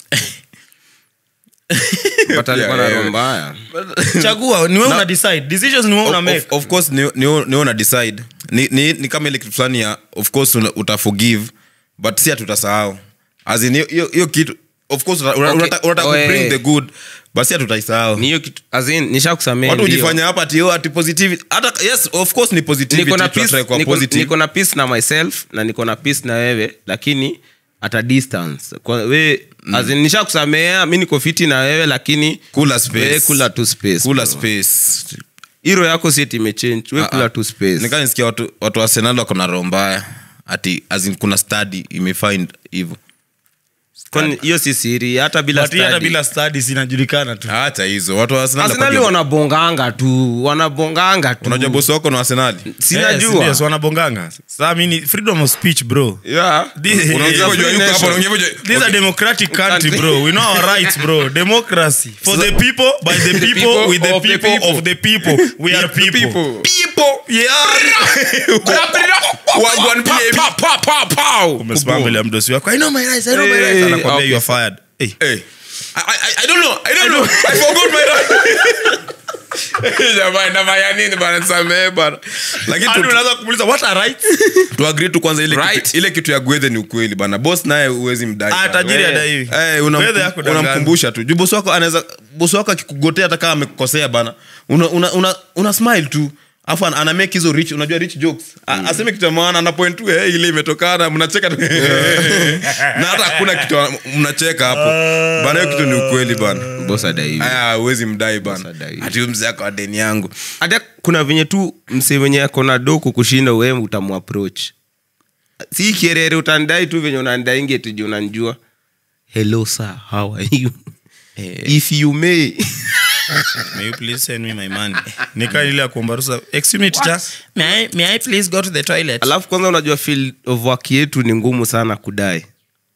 but alikuwa na Yeah, roho yeah. mbaya chagua ni wewe una decide decisions ni wewe una of, make of, of course ni, ni, ni una decide ni, ni, ni kama ile kitu fulani ya of course una, utaforgive but si hatutasahau as in hiyo- hiyo hiyo kitu of course una- una- Okay. unataka unataka Oh, kubring eh. the good but si hatutaisahau ni hiyo kitu azin nishakusamea watu ndio. hujifanya hapa ati oh, ati positivity hata yes of course ni positivity niko na tunatry peace, kuwa niko, positive niko na peace na myself na niko na peace na wewe lakini at a distance Kwa, we mm. nisha kusamea mi niko fiti na wewe lakini Kula space. we kula tu space kula bro. space hiro yako sieti imechange we kula tu space nikaa nisikia watu, watu wa Arsenal wako na roho mbaya ati as in kuna study imefind hivyo Kwani hiyo si siri hata bila But hii hata study. bila studies inajulikana tu hata hizo watu wa Arsenal arsenali wapige- wanabonganga tu wanabonganga tu unajua bosi wako na Arsenali sinajua Yes, wanabonganga saa mini freedom of speech bro yeah. This- Unaongea hivyo, yuko hapo, unaongea hivyo. This is a democratic country, bro. We know our rights, bro. Democracy. For the people, by the people, people, with the of the people, people. of the people. We are people. Wagwan PAB. Umesimama mbele ya mdosi wako. I know my rights, I know my Hey, rights. Anakwambia okay. you are fired. Hey. Hey. I, I, I don't know. I don't know. I forgot my right. Jamani, nafanya nini bana nisamehe bana. Lakini Hadi tu- unaanza kumuuliza, what are rights? tu agree tu kwanza ile Right. kitu, ile kitu ya gwethe ni ukweli bana boss naye uwezi mdai Ah, bana. tajiri Eh. adaiwi. Eh, unam- Gwethe yako danganya. unamkumbusha tu juu bosi wako anaweza bosi wako akikugotea hata kama amekukosea bana una, una, una, una smile tu afu ana- ana make hizo rich unajua rich jokes mm. aseme kitu ya maana ana point tu hey, ile imetokana mnacheka tu na hata hakuna kitu mnacheka hapo bana hiyo kitu ni ukweli bana boss adaiwi. aya uwezi mdai bana Sadai. ati huyu mzee ako deni yangu hata kuna venye tu mse wenye akona do kukushinda we utamuapproach si kierere utandai tu venye unandainge tuji unanjua hello sir how are you if you may May you please send me my money? Nika ile ya kuomba ruhusa. Excuse me, teacher. May I, may I please go to the toilet? alafu kwanza unajua field of work yetu ni ngumu sana kudai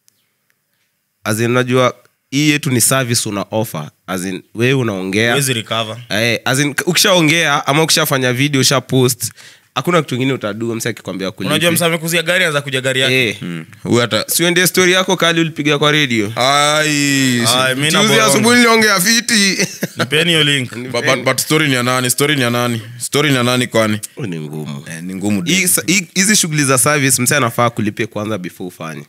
As in, unajua hii yetu ni service una offer As in, wewe unaongea Huwezi recover. Eh, as in, ukishaongea ama ukishafanya video usha post hakuna kitu ingine utadua msi akikwambia kulipi. unajua msa amekuzia gari anza kuja gari yake Eh, huyu hata siuendie story yako kali ulipiga kwa radio ai Ai, mi na Juzi borongo. asubuhi niliongea fiti nipeni hiyo link but, but, but story ni ya nani story ni ya nani story ni ya nani kwani ni ngumu eh, ni ngumu Hii- hii- hizi shughuli za service mse anafaa kulipia kwanza before ufanye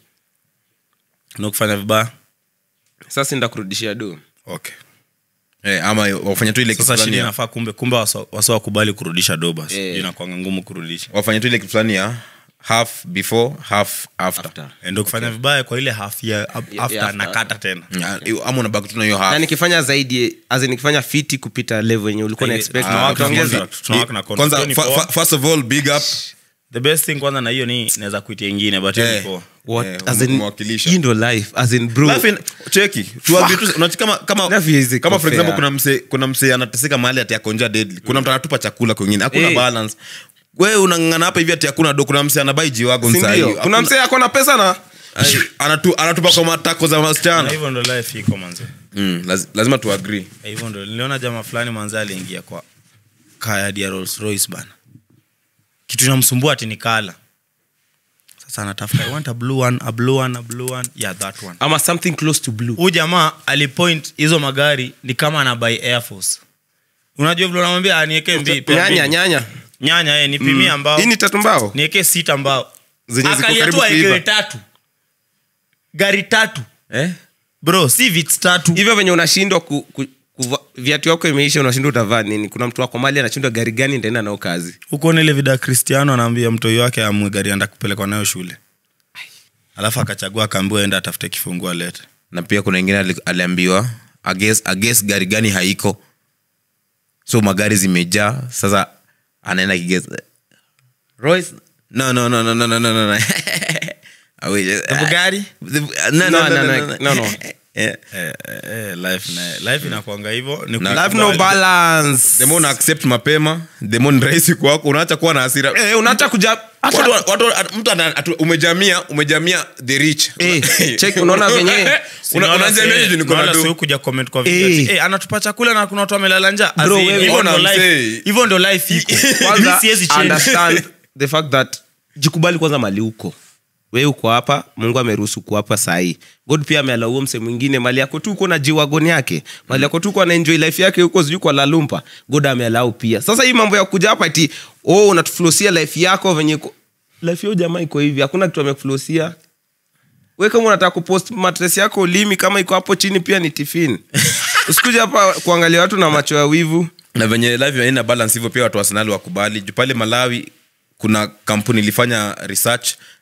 na kufanya vibaya sasa ndakurudishia do okay eh, ama wafanye tu ile kitu sasa fulani shida ya- inafaa kumbe kumbe wasa wasa wakubali kurudisha doba Eh. yeah. inakwanga ngumu kurudisha wafanye tu ile kitu fulani ya half before half after, After. Eh, ndo kufanya vibaya kwa ile half ya after, after. nakata tena Ya, ama unabaki tu na hiyo na half nikifanya zaidi as in nikifanya fiti kupita level yenye ulikuwa na Eh, expect tunawaka na utaongeza. contract, tunawaka na contract. kwanza Hiyo ni fa, poa. fa, first of all big up the best thing kwanza na hiyo ni naweza kuitia ingine but hiyo ni Eh. poa. What- Eh, as in, umewakilisha. hii ndo life as in bro Laugh in- cheki tuambie tu unajua kama kama Life is kama for fair. example kuna mse kuna mse anateseka mahali ati akonja deadly kuna mtu anatupa chakula kwingine hakuna Eh. balance wewe unang'ang'ana hapa hivi ati hakuna do kuna mse anabai jiwago Si msa ndio? hiyo kuna msee ako na pesa na Ay, anatu, anatupa kwa matako za na wasichana hivyo ndo life iko manze mm, laz, lazima tu agree Eh, hivyo ndo niliona jamaa fulani manze aliingia kwa kayadi ya Rolls Royce bana kitu inamsumbua ati ni kala sasa anatafuta I want a blue one a blue one a blue one yeah that one ama something close to blue huyu jamaa alipoint hizo magari ni kama ana buy air force unajua vile unamwambia anieke mbi pea nyanya mbili. nyanya nyanya eh, nipimie ambao hii ni tatu mbao nieke sita ambao Zenye ziko Akalia karibu tu aekewe kuiva. tatu gari tatu eh? bro si vits tatu hivyo venye unashindwa ku, ku, kuva- viatu yako imeisha unashindwa utavaa nini kuna mtu wako mali anashindwa gari gani ndaenda nao kazi huko nile vida cristiano anaambia mtoi wake amwe gari anda kupelekwa nayo shule alafu akachagua akaambiwa enda atafute kifungua lete na pia kuna ingine ali- aliambiwa ages, ages gari gani haiko so magari zimejaa sasa anaenda kiges Royce? no no no no no no no no no Ah, wait, eh, Bugatti? the- no, no, No, no, no, no, no, no. no, no. Eh, eh, eh, eh, life na life inakwanga hivyo ni Na- life no kukubali. balance the more una accept mapema the more ni rahisi kwako unaacha kuwa na hasira eh unaacha kuja Watu- watu- mtu ana- atu- umejamia umejamia the rich Eh, check, unaona venye- Una- unajamia juu niko na Unaona do. si kuja comment kwa video Eh. ati, eh, anatupa chakula na kuna watu wamelala njaa As Bro, in, wewe hivyo ona ndo life- msee. hivyo ndo life iko kwanza Mi siwezi change. understand the fact that jikubali kwanza mali uko we uko hapa mungu ameruhusu kuhapa sahii god pia amealauo mse mwingine mali yako tu uko na jiwagoni yake mali yako tu uko na enjoy life yake huko sijui kwa lalumpa god amealau pia sasa hii mambo ya kuja hapa ati oh, unatuflosia life yako venye iko life yao jamaa iko hivi hakuna kitu amekuflosia we kama unataka kupost matres yako limi kama iko hapo chini pia ni tifin usikuja hapa kuangalia watu na macho ya wivu na venye live haina balance hivyo pia watu wa Arsenal wakubali juu pale malawi kuna kampuni ilifanya research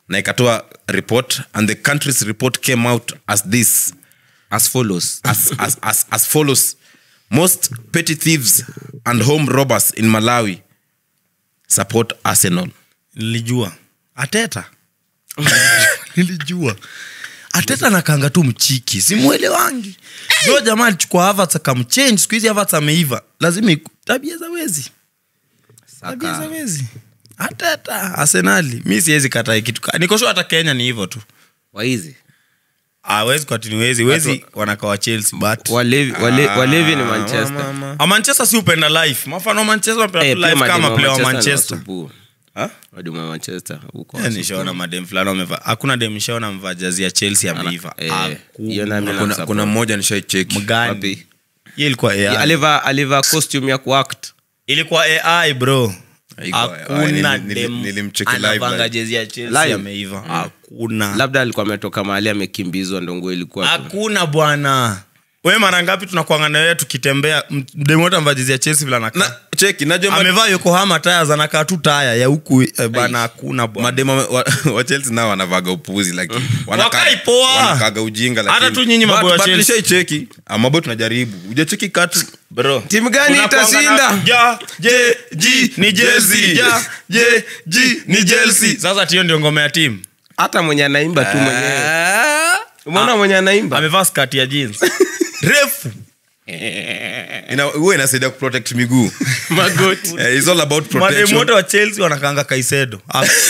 na ikatoa report and the country's report came out as this as follows as, as, as, as follows most petty thieves and home robbers in malawi support arsenal nilijua ateta nilijua ateta nakanga tu mchiki simwelewangi jo jamaa alichukua Havertz akamchange siku hizi Havertz ameiva lazima iku- tabia za wezi tabia za wezi ateta arsenali mi siwezi kataa kitu ka- nikosho hata kenya ni hivyo tu waizi awezi kwatini wezi wezi wanakawa chelsea but walevi, wale, walevi ni manchester A manchester si upenda life mafano manchester wanapenda Eh, tu pia life mademu kama wa player wa Manchester ni manchester wasupu. Ha? Mademu wa manchester huko Eh, wasupu. nishaona madem fulani wamevaa hakuna dem nishaona mvaa jazi ya chelsea ameiva Eh, Hakuna. hiyo nami kuna, namsupport. kuna mmoja nishaicheki mgani Wapi? hiyo ilikuwa Yeah, AI. alivaa alivaa costume ya kuact ilikuwa ai bro Haikuwa AI, hakuna nili- nili- dem nilimcheki live, anavanga live. jezi ya chelsea Live? ameiva hakuna labda alikuwa ametoka mahali amekimbizwa ndongo ilikuwa tu. hakuna bwana we mara ngapi tunakuanga na wewe tukitembea mdemote amevaa jezi ya chelsea vile anakaa na cheki najua ma- amevaa yokohama taya anakaa tu taya ya huku eh, bana hakuna bwana madema wa, wa chelsea nao wanavaga upuzi lakini wanaka- Wakai poa. wanakaga ujinga Hata lakini- tu nyinyi But- maboy wa but Chelsea. nishaicheki Ah, maboy tunajaribu ujacheki katu bro timu gani Tunakuanga itashinda na- Ja, je, ji, ni Chelsea. Ja, je, ji, ni Chelsea. sasa tiyo ndio ngoma ya timu hata mwenye anaimba tu mwenyewe umeona mwenye anaimba amevaa skati ya jeans refu Ina- huwa inasaidia kuprotect miguu magoti Eh, it's all about mademu wote protection wa chelsea wanakaanga kaisedo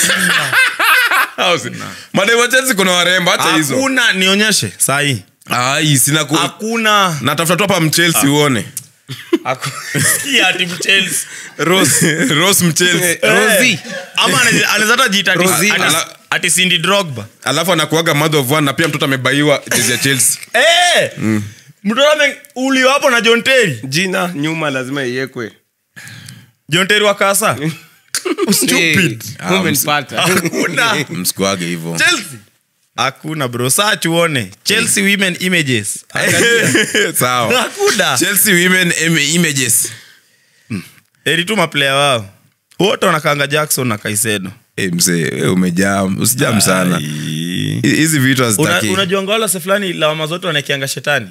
mademu wa chelsea kuna warembo hata hizo hakuna nionyeshe sahii ai sina ku hakuna natafuta tu hapa mchelsea uone Haku- Sikia ati Chelsea. rose rose mchelsea Rosie. Eh, ama anaweza- anaweza hata jiita ati- Rosie. ati- Ala- ati Cindy Drogba alafu anakuaga mother of one na pia mtoto amebaiwa jezi ya chelsea Eh, mtoto ame- uliwa hapo na John Terry jina nyuma lazima iwekwe John Terry wa kasa Stupid. Eh, umenipata. hakuna msikuage hivyo Chelsea hakuna bro saa tuone chelsea women images sawa hakuna chelsea women im- images erituma player wao wote wanakanga jackson na kaisedo Eh, mzee wewe umejam usijam sana Hi- hizi vitu Una- hazitaki unajuanga wala se fulani lawama zote wanaekianga shetani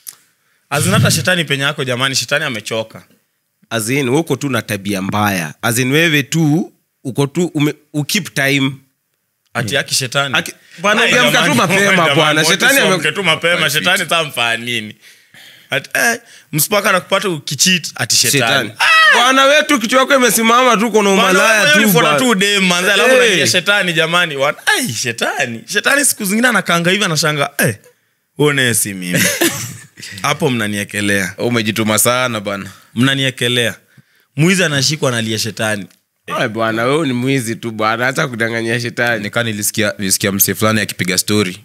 azinata shetani penye yako jamani shetani amechoka azin uko tu na tabia mbaya azin wewe tu uko tu ume, ukip time ati yaki shetani Aki- bwana, Ai, ungeamka tu jamani, mapema, jamani, bwana. wote Shetani si ame- waamke tu mapema shetani tamfaa nini ati eh, msipaka nakupata ukichit ati shetani shetani bwana wetu kichwa yako imesimama tu kuna umalaya tu ulifuata bwana. tu dem manze alafu Eh. unaingia shetani jamani Wana- ai shetani shetani siku zingine anakanga hivi anashanga eh, uone si mimi hapo mnaniekelea umejituma sana bana mnaniekelea mwizi anashikwa analia shetani Ai, bwana wewe ni mwizi tu bwana hata kudanganyia shetani nikaa nilisikia nilisikia msee fulani akipiga story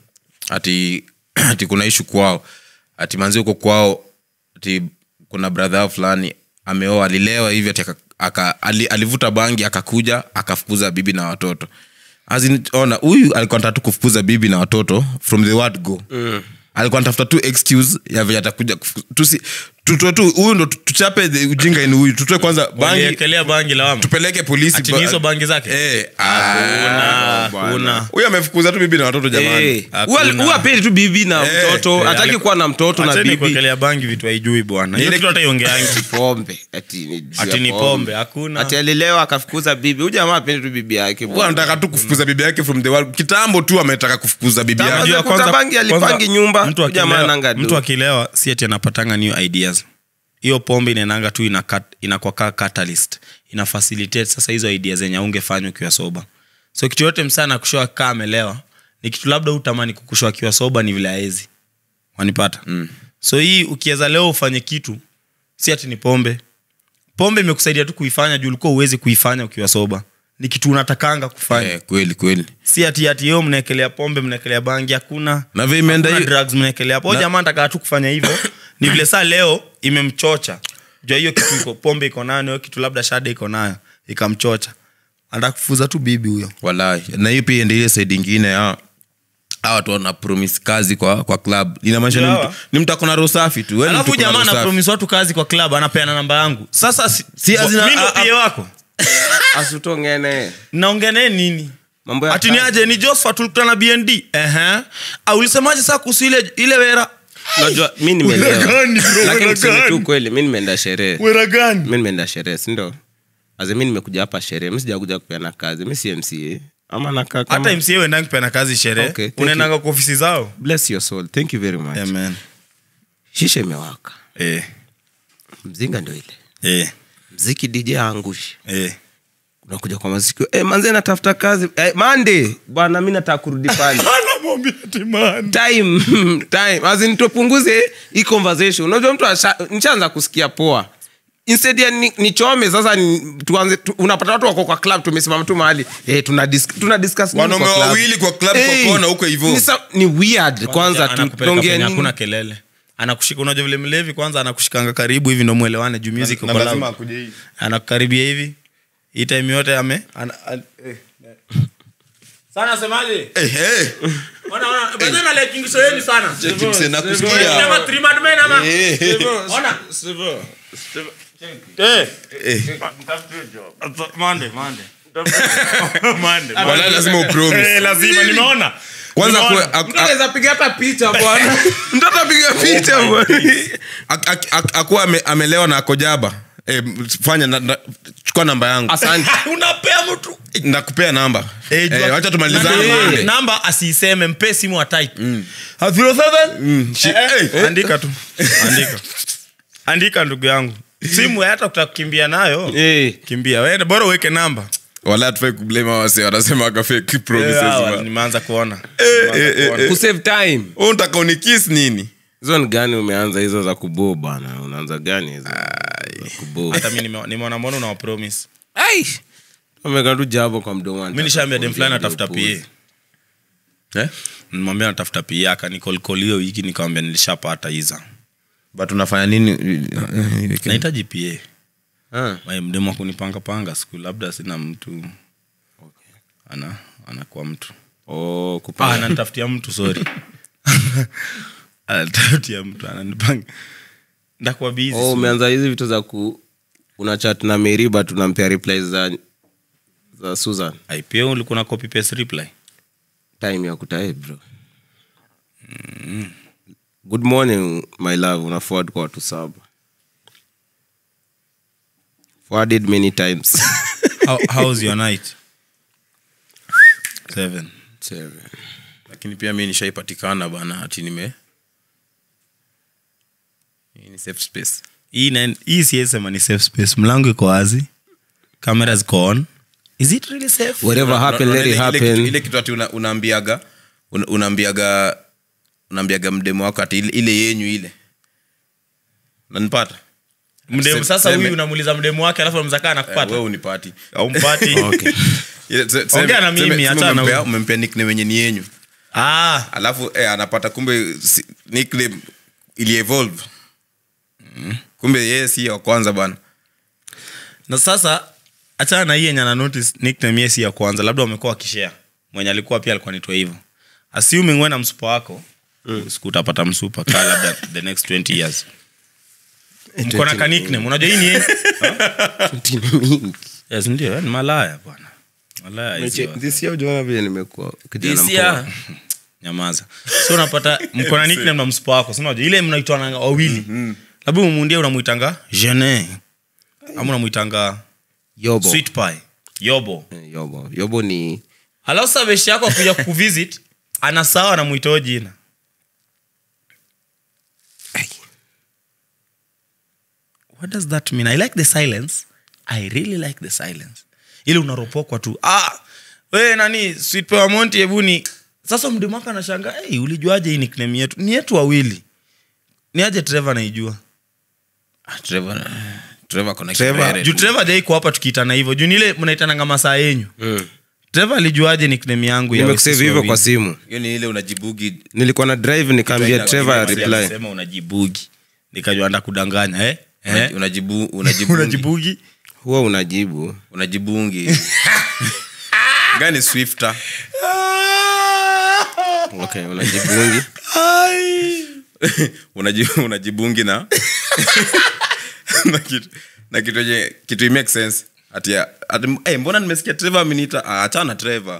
ati ati kuna ishu kwao ati manzi huko kwao ati kuna brother yao fulani ameoa alilewa hivi ati aka, aka, ali, alivuta bangi akakuja akafukuza bibi na watoto As in, ona huyu alikuwa nataka tu kufukuza bibi na watoto from the word go mm. alikuwa natafuta tu excuse ya venye atakuja kufuku- tusi tutoe tu huyu ndo tu- tuchape the ujinga ni huyu tutoe kwanza bangi waliekelea bangi lawama tupeleke polisi ati ba- ni hizo bangi zake Eh, ah, Hakuna, bwana. hakuna. huyu amefukuza tu bibi na watoto jamani Eh, Hakuna. huwa- huwa apendi tu bibi na Eh, mtoto eh, hataki aliku- kuwa na mtoto na Acheni bibi kuwekelea bangi vitu haijui bwana hiyo Ile- kitu hata iongeangi pombe ati ni juu ya ati ni pombe hakuna ati alilewa akafukuza bibi huyu jamaa apendi tu bibi yake Huyu anataka tu kufukuza bibi yake from the world kitambo tu ametaka kufukuza bibi Tama- yake Unajua kuta kwanza- bangi alipangi kwanza nyumba, mtu jamaa akilewa- ananga do. mtu akilewa si ati anapatanga new ideas hiyo pombe inaenanga tu inakat- inakuwa kaa catalyst ina facilitate sasa hizo idea zenye aungefanya ukiwa soba so kitu yote msana kushoa kaa amelewa ni kitu labda utamani kukushwa akiwa soba ni vile aezi wanipata mm. so hii ukiweza leo ufanye kitu si ati ni pombe pombe imekusaidia tu kuifanya juu ulikuwa uwezi kuifanya ukiwa soba ni kitu unatakanga kufanya Eh, kweli kweli si ati ati yo mnaekelea pombe mnaekelea bangi hakuna na vile imeenda Hakuna hiyo- drugs mnaekelea hapo Na- jamaa nataka tu kufanya hivyo ni vile saa leo imemchocha jua hiyo kitu iko pombe iko nayo na hiyo kitu labda shada iko nayo ikamchocha anataka kufuza tu bibi huyo walai na hiyo pia ende ile side ingine ya hawa watu wana promise kazi kwa kwa club inamaanisha ni Hawa. mtu ni mtu akona roho safi tu Wewe ni alafu mtu akona jamaa roho safi. anapromis watu kazi kwa club anapeana namba yangu sasa si, Si azina- mi ndo a- a- pia wako asutongene naongea naye nini mambo ya ati ni kazi. aje ni josfa tulikutana na bnd Ehe. Ah, ulisemaje saa kuhusu ile ile wera unajua mi Wera nimeelewa gani, bro? lakini Wera tuseme tu gani? kweli mi nimeenda sherehe wera gani mi nimeenda sherehe sindo aze mi nimekuja hapa sherehe mi sijakuja kupeana kazi mi si mca ama nakaa kama hata mca uendanga kupeana kazi sherehe Okay, thank unaendanga kwa ofisi zao bless your soul thank you very much Amen. shisha imewaka Eh, mzinga ndo ile eh, mziki dj aangushi eh. unakuja kwa maziki eh, manze natafuta kazi eh, mande bwana mi nataka kurudi pale Anamwambia ati man. time time azin tupunguze hii conversation unajua mtu asha- nishaanza kusikia poa instead ya ni- nichome sasa ni, tuanze tu, unapata watu wako kwa club tumesimama tu mahali eh, tuna, dis, tuna discuss nini Wanaume kwa club? wawili kwa club kwa kona huko hivyo. ni sa- ni weird kwanza tu- Anakupeleka tuongee penye nini? hakuna kelele anakushika unajua vile mlevi kwanza anakushikanga karibu hivi ndo mwelewane juu music Na uko lazima loud. akuje hivi. anakukaribia hivi hii time yote ame ana, an, eh, eh. sana semaje Eh, eh. ona ona bado na like English yenu sana Cheki mse, nakusikia. Unasema three mad men ama Eh. ona eh Eh. Monday Monday Monday Wala lazima upromise. eh lazima nimeona Kwanza Nimeona. kwe- ak- Mtu anaweza piga hata picha bwana mtu atapiga picha bwana ak- ak- ak- akuwa ame- amelewa na akojaba eh, fanya na, na, chukua namba yangu asante unapea mtu nakupea namba Eh, jua- eh, wacha tumalizane namba- Monday. namba asiiseme mpe simu wa type Ha, 07? Shi- Eh, eh. andika tu andika andika ndugu yangu simu hata kutakimbia nayo Eh. kimbia we bora uweke namba wala tufai kublame wase wanasema aka fake promises Eh, hawa, man. nimeanza kuona eh, Nimeanza eh, kuona. kusave time Wewe unataka unikis nini hizo ni gani umeanza hizo za kuboo bana unaanza gani hizo Za kuboo hata mi nime- nimeona mbona unawapromise Ai! ameka tu jabo kwa mdomo mi nishaambia dem fulani Ndio atafuta upuuzi. pa nimwambia natafuta pa akanikolkol hiyo wiki nikamwambia nilishapata iza but unafanya nini nahitaji pa Ah, Wae, mdemu akunipangapanga siku labda sina mtu ana anakuwa mtu oh, ah, kupanga. ananitafutia mtu sorry ananitafutia mtu ananipanga ndakuwa busy Oh, umeanza hizi vitu za ku una chat na meriba tunampea replies za za susan Ai, pia ulikuwa na copy paste reply time ya kutae bro good morning my love una forward kwa watu saba forwarded many times How, how's your night seven Seven. lakini pia mi nishaipatikana bana ati nime Hii ni safe space hii na- hii siesema ni safe space mlango iko wazi kamera ziko on is it really safe whatever happened let Ile- it ile kitu- happen ile kitu ati una- unaambiaga una- unaambiaga unaambiaga mdemo wako ati ile, ile yenyu ile nanipata mdemu Se- sasa seme- huyu unamuuliza mdemu wake alafu mzakaa Eh, nakupata wewe unipati aumpati okay. Ile- se- seme- Ongea na mimi, seme- seme achana na umempea- huyu. umempea nickname wenye ni yenyu ah, alafu eh, anapata kumbe si- nickname ili evolve kumbe yeye si wa kwanza bana na sasa achana na hii yenye ana notice nickname yeye si ya kwanza labda wamekuwa wakishare mwenye alikuwa pia alikuwa nitwa hivyo assuming wewe na msupa wako siku utapata msupa kaa labda the next 20 years mko na ka nickname unajua hii ni yenye mingi yes ndio eh, ni malaya bwana malaya hizi wa- this year ujaona vile nimekuwa kijana This mpoa. year- nyamaza so unapata mko na nickname na msupa wako si unajua ile mnaitwana wawili labda umundia unamwitanga jene ama unamwitanga yobo sweet pie yobo Eh, yobo yobo ni halafu sasa beshi yako akuja kuvisit ana sawa anamwitao jina what does that mean i like the silence i really like the silence ili unaropokwa tu ah, we nani sweet pie wa monti hebu ni sasa mdemu wako anashanga hey, ulijuaje hii nickname yetu ni yetu wawili ni aje trevor naijua Ah, Trevor, Trevor ako na Trevor, kibere juu tu. trevor jaiko hapa tukiitana hivyo juu nile mnaitananga masaa yenyu trevor alijuaje nickname yangu ya nimekusave sisi hivyo wawili? kwa simu hiyo ni ile unajibugi nilikuwa na drive nikaambia Ina- trevor ina- reply alisema unajibugi nikajua anda kudanganya eh? Eh? unajibu unajibungi unajibugi huwa unajibu unajibungi gani swifter okay unajibungi Unaji- unajibungi na na kitu na kitu yenye kitu it makes sense ati ati eh, mbona nimesikia trevor ameniita ah, achana trevor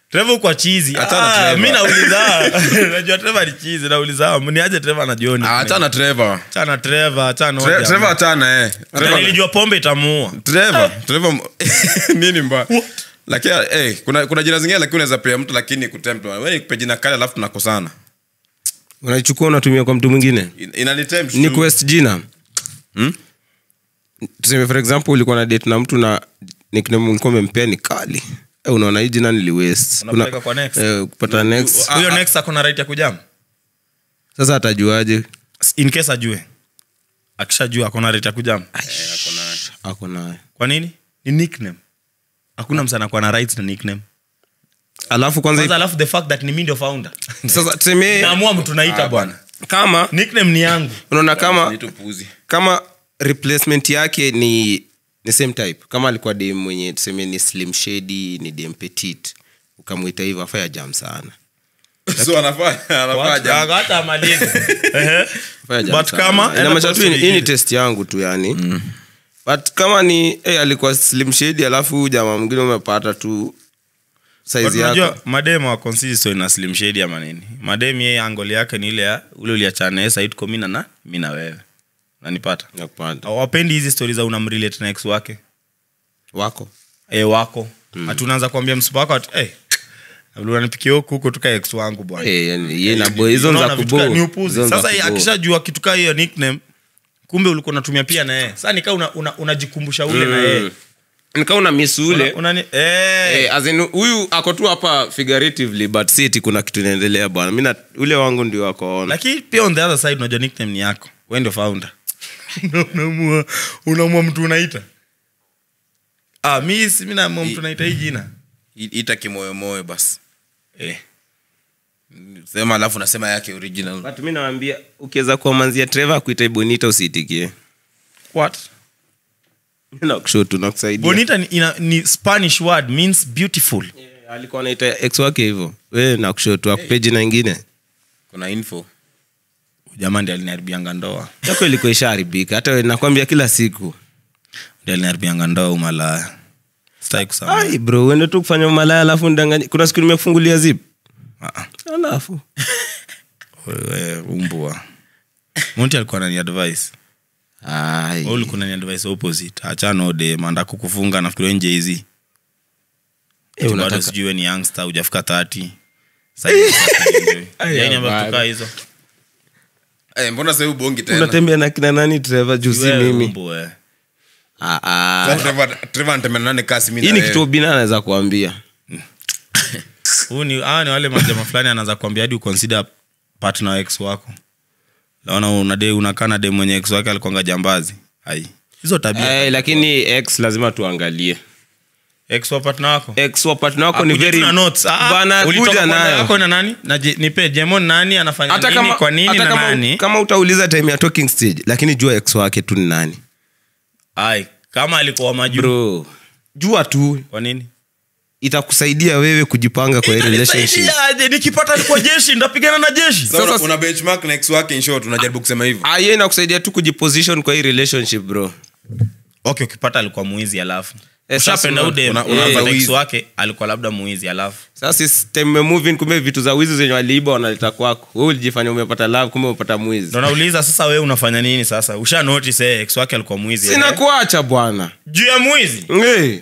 trevor kwa chizi Achana ah, Trevor. mi nauliza najua trevor ni chizi nauliza niaje trevor na joni Ah, achana trevor chana trevor chana Tre- trevor achana eh Na Trevor- nilijua pombe itamuua Trevor, Trevor m- nini mbaya lakini eh, kuna kuna jina zingine lakini unaweza pea mtu lakini kutempt wewe nikupe jina kali alafu tunakosana unaichukua unatumia kwa mtu mwingine In- inanitempt ni tu. quest jina Hmm? tuseme for example ulikuwa na date na mtu na nickname ulikuwa umempea ni kali eh, unaona hii jina niliwest Unapeleka kwa next. kupata next huyo next akona right ya kujam sasa atajuaje in case ajue akishajua akona right ya kujam ako naye kwa nini ni nickname hakuna msa anakuwa na rights na nickname alafu kwanza kwanza alafu the fact that ni mi ndio founder sasa tuseme naamua mtu naita bwana kama nickname ni yangu unaona kama Ni tu puzi. kama replacement yake ni ni same type kama alikuwa dem mwenye tuseme ni slim shady ni dem petit ukamwita hivyo afaya jam sana so anafanya anafanya jambo. hata amalize Ehe. Afaya jam But sana. kama- Inamaanisha enda tu kwa hii ni- hii ni swali test yangu tu yani but kama ni hey, alikuwa slim shady alafu jamaa mwingine umepata tu But saizi unajua yako mademu wa consistory na slim shady ama nini mademu yeye angoli yake ni ile ya ule uliachana naye side kwa mina na mi na wewe nanipata nakupata wapendi hizi stori za unamrelate na ex wake wako e, wako mm. hatunaanza kuambia msupa wako ati hey, unanipikia huku huko tuka ex wangu bwana Eh, yani, ye na boy hizo ni za Unaona vitu ka- ni kubo upuzi. Hizo ni za sasa kubo. akishajua kitu kaa hiyo nickname kumbe ulikuwa unatumia pia na yeye sasa nikaa unajikumbusha una, unajikumbusha ule na yeye nikaa una miss ule Una- unani- eh, Eh, as in, huyu ako tu hapa figuratively but si eti kuna kitu inaendelea bwana mi na- ule wangu ndio wakoona lakini pia on the other side unajua nickname ni yako we ndio founder unamua unamua mtu unaita ah, mi si mi naamua mtu naita hii jina I- ita kimoyomoyo basi eh. sema alafu nasema yake original but mi nawambia ukiweza kuamanzia trevor akuita bonita usiitikie what nakushotu nakusaidia bonita ni, ina, ni spanish word means beautiful Eh, alikuwa anaita ex wake hivyo we nakushotu akupe jina ingine kuna info jamaa ndi aliniharibianga ndoa yako ilikuwa ishaharibika hata we nakwambia kila siku ndi aliniharibianga ndoa umalaya sitaki kusema ai bro uende tu kufanya umalaya alafu ndanganya kuna siku nimekufungulia zip Ah, ah. alafu wewe umbwa monti alikuwa nani advice Ai. Wewe ulikuwa nani advice opposite achana ode manda kukufunga nafikiri nje hizi Eh, bado unataka- sijui we ni youngster hujafika 30 Sasa hivi sasa kuenjoy. Ai, Yaani ambayo habari. tukaa hizo Eh, mbona sasa ubongi tena unatembea na kina nani trevor juu si Wewe mimi umbwa, eh. Ah, ah. Sasa Trevor- Trevor anatembea na nani kasi mimi hii na ni wewe? kitu obina anaweza kuambia Huu ni hawa ni wale majama fulani anaanza kuambia hadi uconsider partner wa ex wako naona unade unakaa na dem mwenye ex wake alikuanga jambazi ai hizo tabia Eh, lakini x lazima tuangalie ex wa partner wako x wa partner wako ni Akuje very tu na notes. Ah, bana ulitoka kuja kwa namba nayo yako na nani na je- nipe jemon nani anafanya hata nini kama kwa nini hata na kama, nani kama utauliza time ya talking stage lakini jua ex wake tu ni nani ai kama alikuwa majuu bro jua tu kwa nini itakusaidia wewe kujipanga kwa hii relationship Itanisaidia aje? nikipata alikuwa jeshi ndapigana na jeshi Sasa una- Sasa- una benchmark na ex wake in short unajaribu kusema hivyo Ah, hiyo inakusaidia tu kujiposition kwa hii relationship bro okay ukipata alikuwa mwizi alafu Eh, sasa ushapenda una- udem una- unaanza ex wizi. wake alikuwa labda mwizi alafu sasa system moving kumbe vitu za wizi zenye waliiba wanaleta kwako wewe ulijifanya umepata love kumbe umepata mwizi ndo nauliza sasa wewe unafanya nini sasa usha notice eh, ex wake alikuwa mwizi sina eh. kuacha bwana juu ya mwizi hey.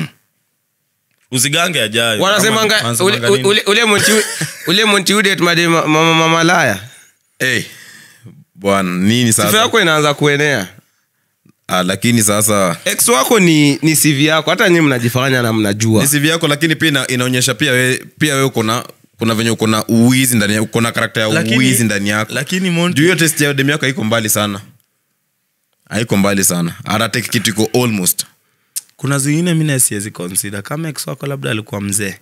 usigange ajayo wanasemanga Kama- ule- wanasemanga nini? ule- ule monti- ule montiudet made ma- ma- ma- malaya Eh, bwana nini sifa sasa yako inaanza kuenea ah, lakini sasa ex wako ni ni cv yako hata nyii mnajifanya na mnajua ni CV yako lakini pia ina, inaonyesha pia we, pia we uko na kuna venye uko na uwizi ndani ya- uko na karakta ya Lakini- uwizi ndani yako lakini Monty- juu hiyo test ya demu yako haiko mbali sana haiko mbali sana hata take kitu iko almost kuna zingine mi siwezi consider kama ex wako labda alikuwa mzee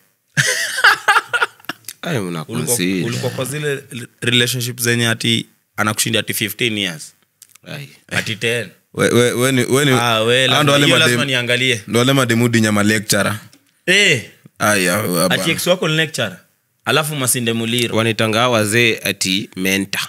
Ai, ulikuwa mnaconsider. ulikuwa kwa zile relationship zenye ati anakushinda ati 15 years Ai. ati 10 we, we, we, ni- we, ni- ah, we, hao lazima, ndo wale hiyo madem- lazima niangalie ndo wale mademudi nyama lecturer eh, aya ati ex wako ni lecturer alafu masinde muliro wanitanga hawa wazee ati menta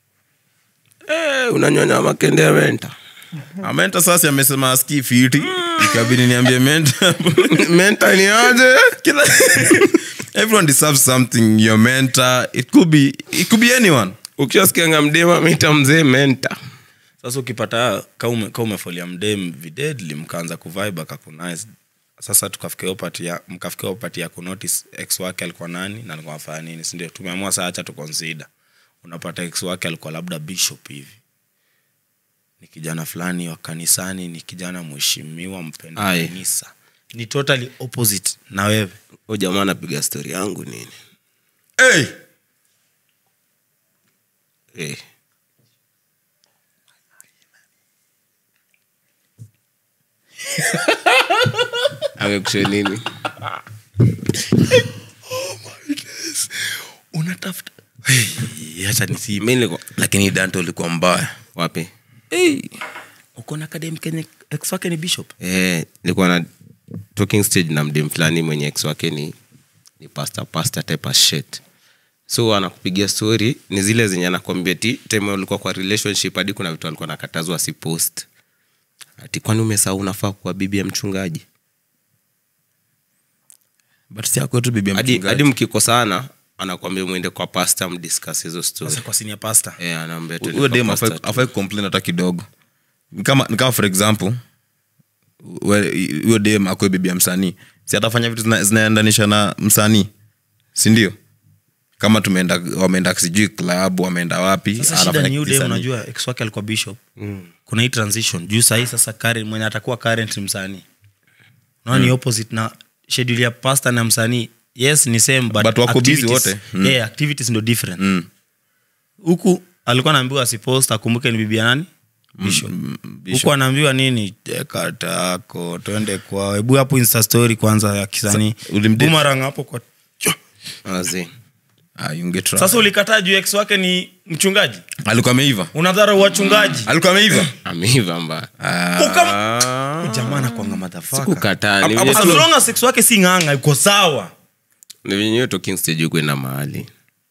eh, unanyonya makende ya menta amenta sasa amesema aski fiti ikabidi niambie mentor menta ni aje Kila- everyone deserves something your mentor it could be it could be anyone ukishasikianga mdema mita mzee menta sasa ukipata ka ume- ka umefolia mdem videdli mkaanza kuvibe akakunise sasa tukafikia hiyo part ya mkafikia hiyo part ya kunotice ex wake alikuwa nani na alikuwa anafanya nini si ndio tumeamua saa acha tuconsider unapata ex wake alikuwa labda bishop hivi ni kijana fulani wa kanisani ni kijana mheshimiwa mpenda Aye. kanisa ni totally opposite na wewe u jamaa anapiga stori yangu nini hey Eh. amekushe nini unatafuta hey, acha nisiime mi nilikuwa lakini dante ulikuwa mbaya wapi hey, uko na academy kenye ex wake ni bishop eh, nilikuwa na talking stage na mdem fulani mwenye ex wake ni ni pasta pasta type of shit so anakupigia story ni zile zenye anakwambia ti time ulikuwa kwa relationship hadi kuna vitu alikuwa nakatazwa asipost ati kwani umesahau unafaa kuwa bibi ya mchungaji but si akwetu bibi ya hadi mchungaji. hadi mkikosana anakwambia mwende kwa pasta mdiscuss hizo story sasa kwa senior pastor eh anaambia twende huyo kwa dem pastor afai- tu. afai complain hata kidogo Ni kama ni kama for example we- huyo dem akwe bibi ya msanii si atafanya vitu zina- zinaendanisha na msanii sindio kama tumeenda wameenda sijui club wameenda wapi sasa anafanya shida ni yule kisanii. unajua ex wake alikuwa bishop kuna hii transition juu sahii sasa current, mwenye atakuwa current msanii naona ni opposite na schedule ya pastor na msanii yes ni same but, But wako busy activities- wote. Mm. yeah, activities ndo different Mm. huku alikuwa anaambiwa asipost akumbuke ni bibi ya nani bishop huku anaambiwa nini teka tako twende kwao hebu hapo insta story kwanza ya kisanii Sa- ulimdate? bumarang hapo kwa Azi. Ah, you get sasa ulikataa juu ex wake ni mchungaji alikuwa ameiva unadhara wachungaji alikuwa ameiva ameiva mbaya jamaa anakwanga madhafaka kukataa ni Hapo vile as tu- long as sex wake si ng'anga iko sawa ni venye hiyo talking stage kwenda mahali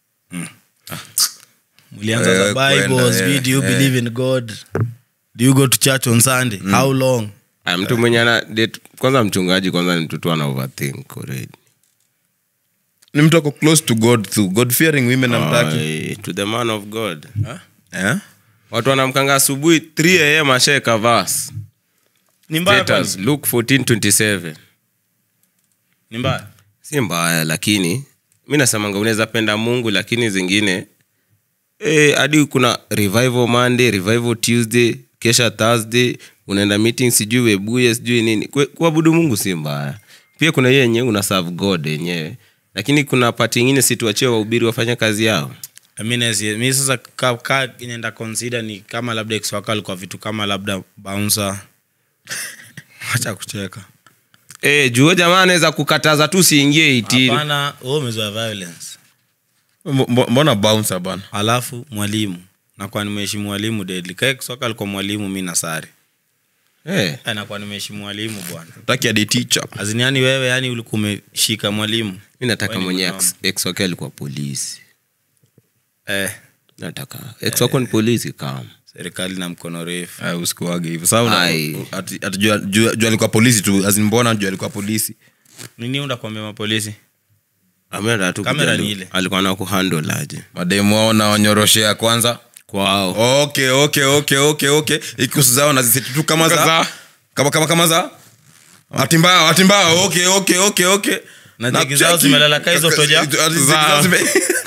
mlianza Eh, the bible kwenda, sijui, eh, do you eh. believe in god do you go to church on sunday how long Ah, mtu mwenye ana date kwanza mchungaji kwanza ni mtoto ana overthink already ni mtu ako close to god to god fearing women amtaki Ai, to the man of god eh? watu wanamkanga asubuhi 3 am ashaeka vas ni mbaya Status, kwani? luke 1427 ni mbaya si mbaya lakini mi nasemanga unaweza penda mungu lakini zingine eh, hadi kuna revival monday revival tuesday kesha thursday unaenda meeting sijui webuye sijui nini Kwe- kuabudu mungu si mbaya pia kuna hiyo yenyewe una serve god yenyewe lakini kuna pati ingine situachie wahubiri wafanye kazi yao I mean, as- mi sasa ka, ka inaenda consider ni kama labda ex wako alikuwa vitu kama labda bouncer acha kucheka e, juo jamaa anaweza kukataza tu siingie itini hapana wewe umezoea violence Mbo- mbona bouncer bana alafu mwalimu nakuwa nimeheshimu mwalimu deadly kae soka alikuwa mwalimu mi nasari Eh, nakuwa nimeheshimu mwalimu bwana taki adi teacher azini yani wewe yani ulikuwa umeshika mwalimu mi nataka Wewe ni mwenye mwanaume. ex- ex wake alikuwa polisi eh, nataka ex wako ni polisi kama serikali na mkono refu Ah, usikuage hivyo Sasa una- Ai. ati- ati juu- juu juu alikuwa polisi tu as in mbona juu alikuwa polisi nini undakwambia mapolisi Ameenda tu Kamera kujali- ni ile. alikuwa na kuhandle aje mademu wao na wanyoroshea kwanza kwao okay okay okay okay okay ikusu zao naziseti tu kama za Za. kama kama kama za atimbao atimbao okay okay okay okay Na jegi zao cheki. zimelala ka hizo toja? Ati jegi Za. zao zime-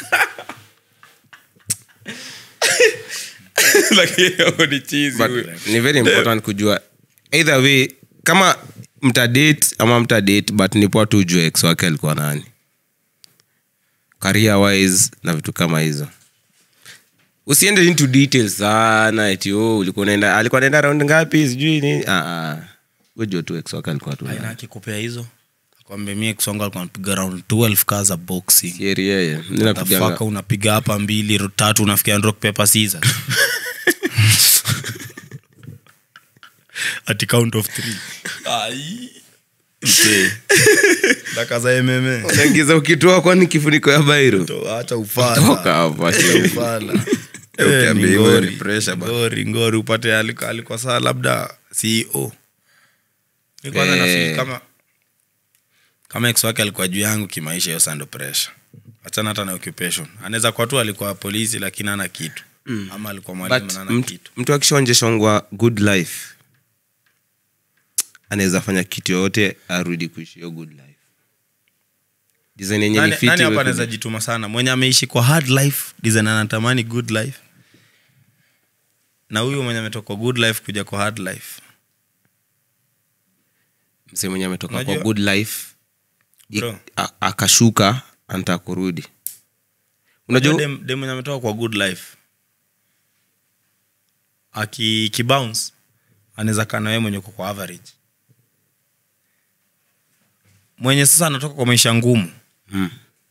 Lakini hiyo ni cheesy But huyo. ni very important kujua either way kama mtadate ama mtadate but ni poa tu ujue ex wake alikuwa nani career wise na vitu kama hizo usiende into details sana eti oh, ulikuwa unaenda alikuwa naenda round ngapi sijui nini ah, ah. wejua tu ex wake alikuwa tu aina nani. akikupea hizo kwambia mi kisongo alikuwa anapiga round 12 kaa za boxing Sieri yeye Mimi napiganga- tafaka unapiga hapa mbili ro- tatu unafikia rock paper scissors ati count of three daka za mma unaingiza ukitoa kwani kifuniko ya bairo acha toka ufala hapo ati- ufala Eh, Eh, ukiambia ni hivyo ngori. ni pressure bana. ngori ngori upate alikuwa alikuwa saa labda ceo Mi kwanza Eh. nafeel kama kama ex wake alikuwa juu yangu kimaisha hiyo sando pressure achana hata na occupation anaweza kuwa tu alikuwa polisi lakini ana kitu ama alikuwa mwalimu but na ana mtu, kitu mtu akishaonjeshongwa good life anaweza fanya kitu yoyote arudi kuishi hiyo good life design yenye ni nani, fiti nani hapa iwe anaweza good. jituma sana mwenye ameishi kwa hard life design anatamani good life na huyu mwenye ametoka kwa good life kuja kwa hard life msee mwenye ametoka kwa Unajua- good life i- Bro. a- akashuka anataka kurudi unajua unajua dem, dem mwenye ametoka kwa good life aki kibounce anaweza kaa na wewe mwenye uko kwa average mwenye sasa anatoka kwa maisha ngumu Mm.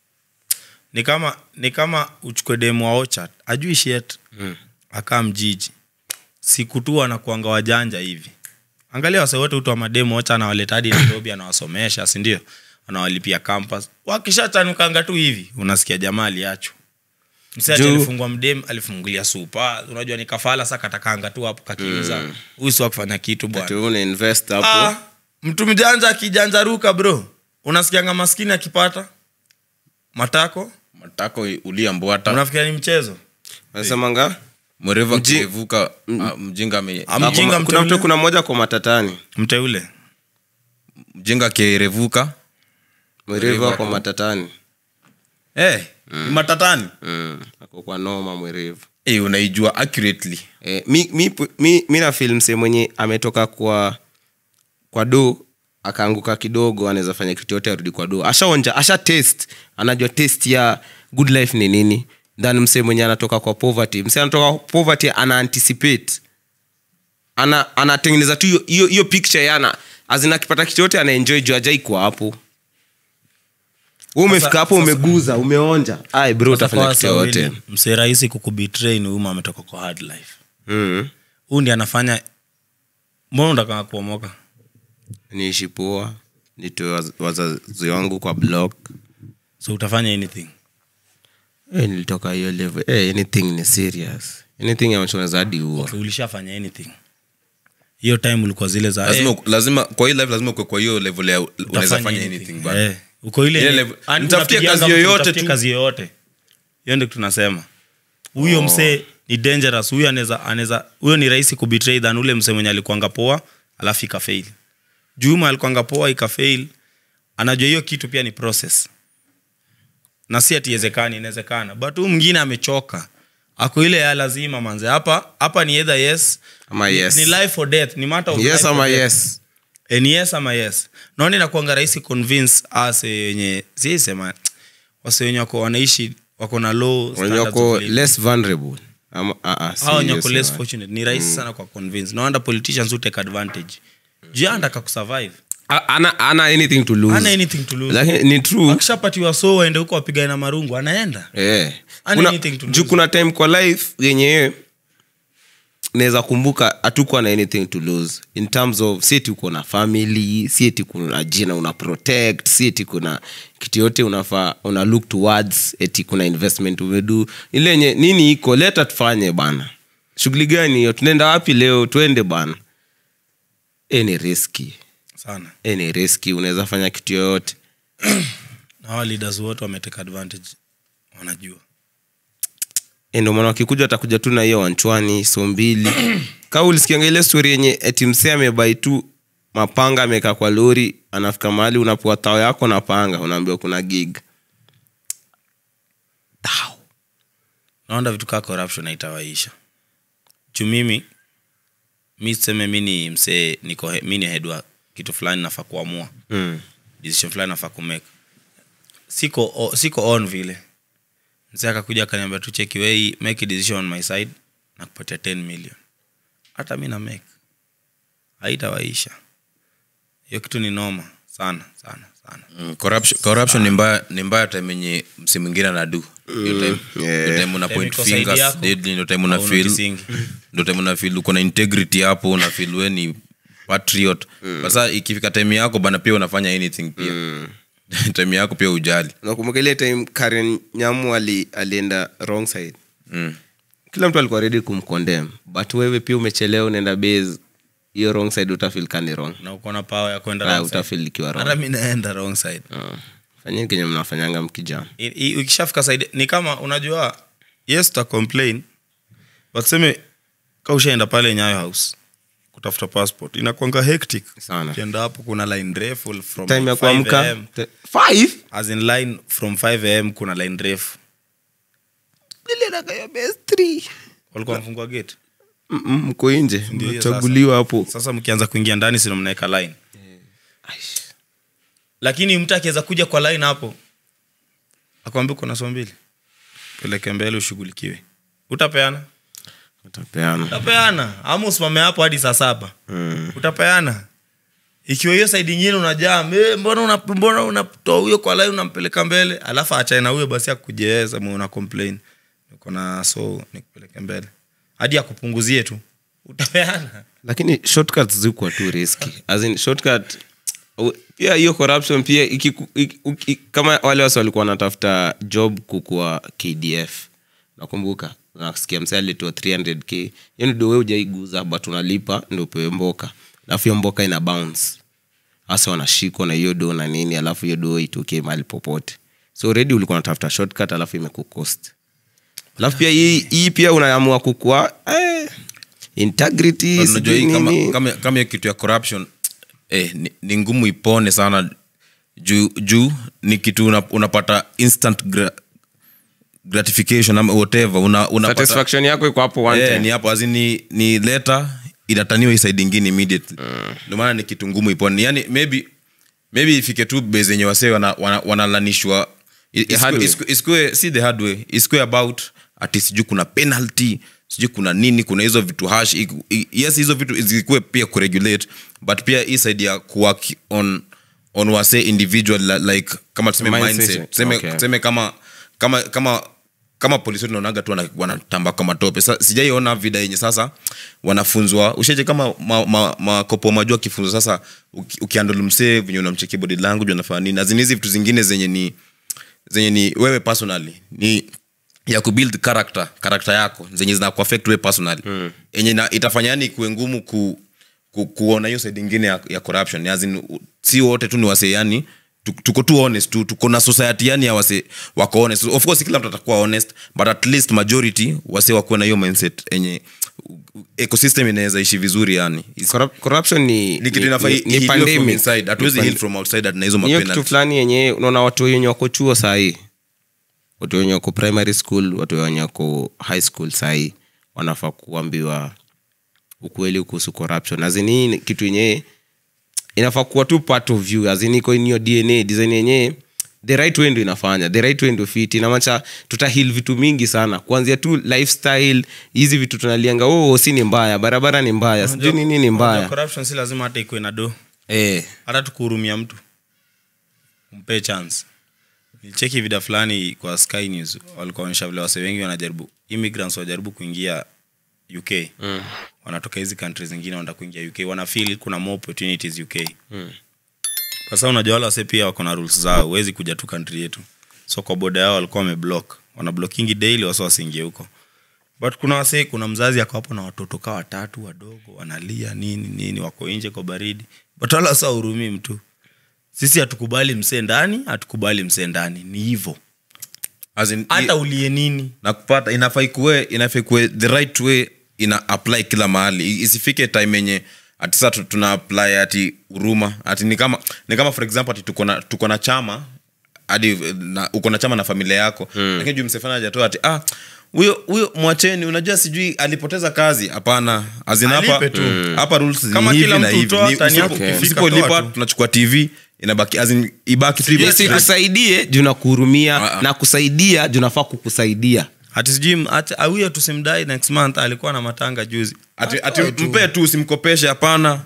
ni kama ni kama uchukue demu wa Orchard ajui shit Mm. akaa mjiji siku tu anakuanga wajanja hivi angalia wase wote utu wa mademu ocha anawaleta hadi nairobi anawasomesha sindio anawalipia campus wakishachanukanga tu hivi unasikia jamaa aliachwa msiache Juu- alifungwa mdem alifungulia supa unajua ni kafala sa katakanga tu hapo kakiuza huyu si wa kufanya kitu ati bwana wewe una invest hapo ah, mtu mjanja akijanjaruka bro unasikianga maskini akipata matako matako uliambwata unafikiria ni mchezo wanasemanga mwerevu Mji- akirevuka ah, mjinga ame- Ah, mjinga kuna mteule. mtu kuna mmoja kwa matatani mteule mjinga akirevuka mwerevu kwa matatani hey, matatani mm. ako kwa noma mwerevu eh, unaijua accurately eh, mi, mi, mi, mi na fil msee mwenye ametoka kwa kwa do akaanguka kidogo anaweza fanya kitu yote arudi kwa do ashaonja asha test anajua test ya good life ni nini than msee mwenye anatoka kwa poverty msee anatoka kwa poverty ana anticipate ana anatengeneza tu hiyo- hiyo hiyo picture yana azina akipata kitu yote anaenjoy juu ajai kwa hapo Wewe umefika hapo umeguza umeonja ai bro utafanya kitu yote msee rahisi kukubitrain huyu ametoka kwa hard life mm. huu ndi anafanya mbona unataka kuomoka niishi poa nitoe waz- wazazi wangu kwa block so utafanya anything hey, nilitoka hiyo level hey, anything ni serious anything ambacho unaweza hadi ua okay, ulishafanya anything hiyo time ulikuwa zile za lazima, eh, lazima kwa hii life lazima ukwe kwa hiyo level ya unaweza utafanya fanya anything. anything bana. Eh, uko ile Ile ni- level- yani nitafutie unapigianga kazi mtu, yoyote nitafutie tu. kazi yoyote hiyo ndio tunasema huyo msee ni dangerous huyo anaweza anaweza huyo ni rahisi kubetray than ule msee mwenye alikuanga poa alafu ikafail juma alikuanga poa ikafail anajua hiyo kitu pia ni process na si atiwezekani inawezekana but huyu mwingine amechoka ako ile ya lazima manze hapa hapa ni either yes Ama ni- yes. ni life or death ni matter of yes life or ama death. yes E, ni yes ama yes naona inakuanga rahisi convince ase wenye siisema wase wenye wako wanaishi wako na low wenye standards wako of living. less vulnerable ama ah, ah, si Hao wenye hiyo wako less sema. fortunate ni rahisi sana kwa convince no wonder politicians who take advantage juu yeye anataka kusurvive A- ana ana anything to lose hana anything to lose lakini ni true akishapatiwa so waende huko wapigane na marungu anaenda eh Hana kuna, anything to juu lose. kuna time kwa life yenye naweza kumbuka hatukuwa na anything to lose in terms of si eti uko na family si eti kuna jina una protect si eti kuna kitu yote unafaa una look towards eti kuna investment umedu ile yenye nini iko leta tufanye bana shughuli gani hiyo tunaenda wapi leo twende bana e ni riski sana e ni riski unaweza fanya kitu yoyote na hawa leaders wote wameteka advantage wanajua E, ndio maana wakikuja watakuja tu na hiyo wanchwani so mbili kaa ulisikianga ile stori yenye eti msee amebai tu mapanga amekaa kwa lori anafika mahali unapewa tao yako na panga unaambiwa kuna gig Tao. naona vitu kaa corruption haitawaisha juu mimi mi seme mi ni msee niko he- mi ni head wa kitu fulani nafaa kuamua Mm. decision fulani nafaa kumake siko o, siko on vile msee akakuja akaniambia tu cheki wei make a decision on my side na kupatia 10 million hata mi na make haitawaisha hiyo kitu ni noma sana sana sana Mm, corruption, corruption ni mbaya ni mbaya time yenye msi mwingine anadu Hiyo time- yeah. hiyo time una Time point iko side fingers yako, deadly, ndio time una hauna feel kisingi. ndio time una feel uko na integrity hapo una feel we ni patriot sasa ikifika time yako bana pia unafanya anything pia time yako pia ujali nakumbuka ile time karen nyamu ali, alienda wrong side mm. kila mtu alikuwa redi kumcondem but wewe pia umechelewa unaenda base hiyo wrong side utafil kani wrong na uko na power ya kwenda Ah, wrong side. utafil ikiwa hata wrong mi naenda wrong side Ah. fanyeni kenye mnafanyanga mkijam I- i- ukishafika side ni kama unajua yes ta complain but seme ka ushaenda pale nyayo house kutafuta passport inakwanga hectic Sana. ukienda hapo kuna line refu from time ya 5 kuamka AM. te- five as in line from 5 am kuna line refu walikuwa mfungwa gate Mm, mm, mko nje Ndio hiyo mchaguliwa hapo sasa mkianza kuingia ndani sino mnaweka line lakini mtu akiweza kuja kwa line hapo akwambia uko na saa mbili peleke mbele ushughulikiwe utapeana utapeana utapeana ama usimame hapo hadi saa saba utapeana ikiwa hiyo saidi ingine unajaa "Eh, mbona una- mbona unatoa huyo kwa line unampeleka mbele alafu achae na huyo basi akujeeza una complain uko na so nikupeleke mbele hadi akupunguzie tu utapeana lakini shortcuts zikuwa tu riski as in shortcut u- pia hiyo corruption pia ikiku- iki- uki- kama wale wasi walikuwa wanatafuta job kukua kdf nakumbuka nasikia msee alitoa 300k hiyo ni dowe ujaiguza but unalipa ndo upewe mboka alafu hiyo mboka ina bounce hasa wanashikwa na hiyo do na nini alafu hiyo do itokee mahali popote so already ulikuwa unatafuta shortcut alafu imekucost alafu pia hii, hii pia unaamua kukua eh, integrity But unajua sijui hii kama, nini. kama, kama hiyo kitu ya corruption eh, ni, ni ngumu ipone sana juu juu ni kitu una, unapata instant gra, gratification ama whatever una, unapata, satisfaction yako iko hapo one eh, time. ni hapo azi ni, ni leta inataniwa isaidi ingine immediately ndio maana ni kitu ngumu ipone yani maybe maybe ifike tu base yenye wasee wanalanishwa wana, wanalanishwa- i- hard isikue- way. isikue- isikue si the hard way isikue about ati sijui kuna penalty sijui kuna nini kuna hizo vitu hash iku- i- yes hizo vitu zikuwe pia kuregulate but pia hii side ya kuwork on on wase individual li- like kama tuseme Mindset. mindset tuseme Okay. tuseme kama kama kama kama polisi wetu naonaga tu wana- wanatamba kwa matope Sa, sijaiona vida yenye sasa wanafunzwa ushaje kama makopo ma, ma, makopo majua kifunzo sasa uki- ukiandol msee venye unamchekia body language unafanya nini azini hizi vitu zingine zenye ni zenye ni wewe personally ni ya kubuild character character yako zenye zina kuaffect wewe personally mm. yenye na, itafanya yani kuwe ngumu ku, ku, kuona hiyo side ingine ya, ya corruption as in, u- si wote tu ni wase yani tu- tuko tu honest tu tuko na society yani ya wase wako honest of course kila mtu atakuwa honest but at least majority wase wakuwe na hiyo mindset yenye ecosystem inaweza ishi vizuri yani Is- Corrup- corruption ni, ni kitu ni- inafaa ni- i- ni ihiliwe from pandemic. inside hatuwezi Ni heal pand- from outside na hizo Ni hiyo mapenalty kitu fulani yenye unaona watu wenye wako chuo sahii watu wenye wako primary school watu wenye wako high school sahii wanafaa kuambiwa ukweli kuhusu corruption azini hii ni kitu yenyewe inafaa kuwa tu part of you azini iko in your dna design yenyewe the right way ndo inafanya the right way ndo fit inamacha tutahil vitu mingi sana kuanzia tu lifestyle hizi vitu tunalianga oh si ni mbaya barabara ni mbaya sijui nini ni Unajua mbaya corruption si lazima hata ikuwe na do eh. hata tukuhurumia mtu umpe chance nilicheki vida fulani kwa sky news walikuwa onyesha vile wase wengi wanajaribu immigrants wajaribu kuingia uk mm. wanatoka hizi country zingine wanataka kuingia uk wanafeel kuna more opportunities uk mm. kwa sababu unajua wale wase pia wako na rules zao huwezi kuja tu country yetu so kwa boda yao walikuwa wameblock wana blockingi daily wase wasiingie huko but kuna wase kuna mzazi ako hapo na watoto kaa watatu wadogo wanalia nini nini wako nje kwa baridi but wala wasa hurumii mtu sisi hatukubali msee ndani hatukubali msee ndani ni hivo As in, hata ulie nini na kupata inafaa ikuwe inafaa ikuwe the right way ina apply kila mahali I- isifike time yenye ati sasa tu- tuna apply ati huruma ati ni kama ni kama for example ati tuko na tuko na chama hadi eh, na- uko na chama na familia yako mm. lakini juu msefana hajatoa ati ah huyo huyo mwacheni unajua sijui alipoteza kazi hapana azin hapa Alipe tu. mm. hapa rules ni Kama hivi kila na mtu hivi hutoa, Ni- tani yako usipo- ikifika, usipolipa toa tu. tunachukua tv inabaki azin ibaki tu hivyo. isikusaidie juu nakuhurumia Ah, ah. na kusaidia juu nafaa kukusaidia hati sijui ati- ah, huyo tusimdai next month alikuwa na matanga juzi ati, ati mpe tu usimkopeshe hapana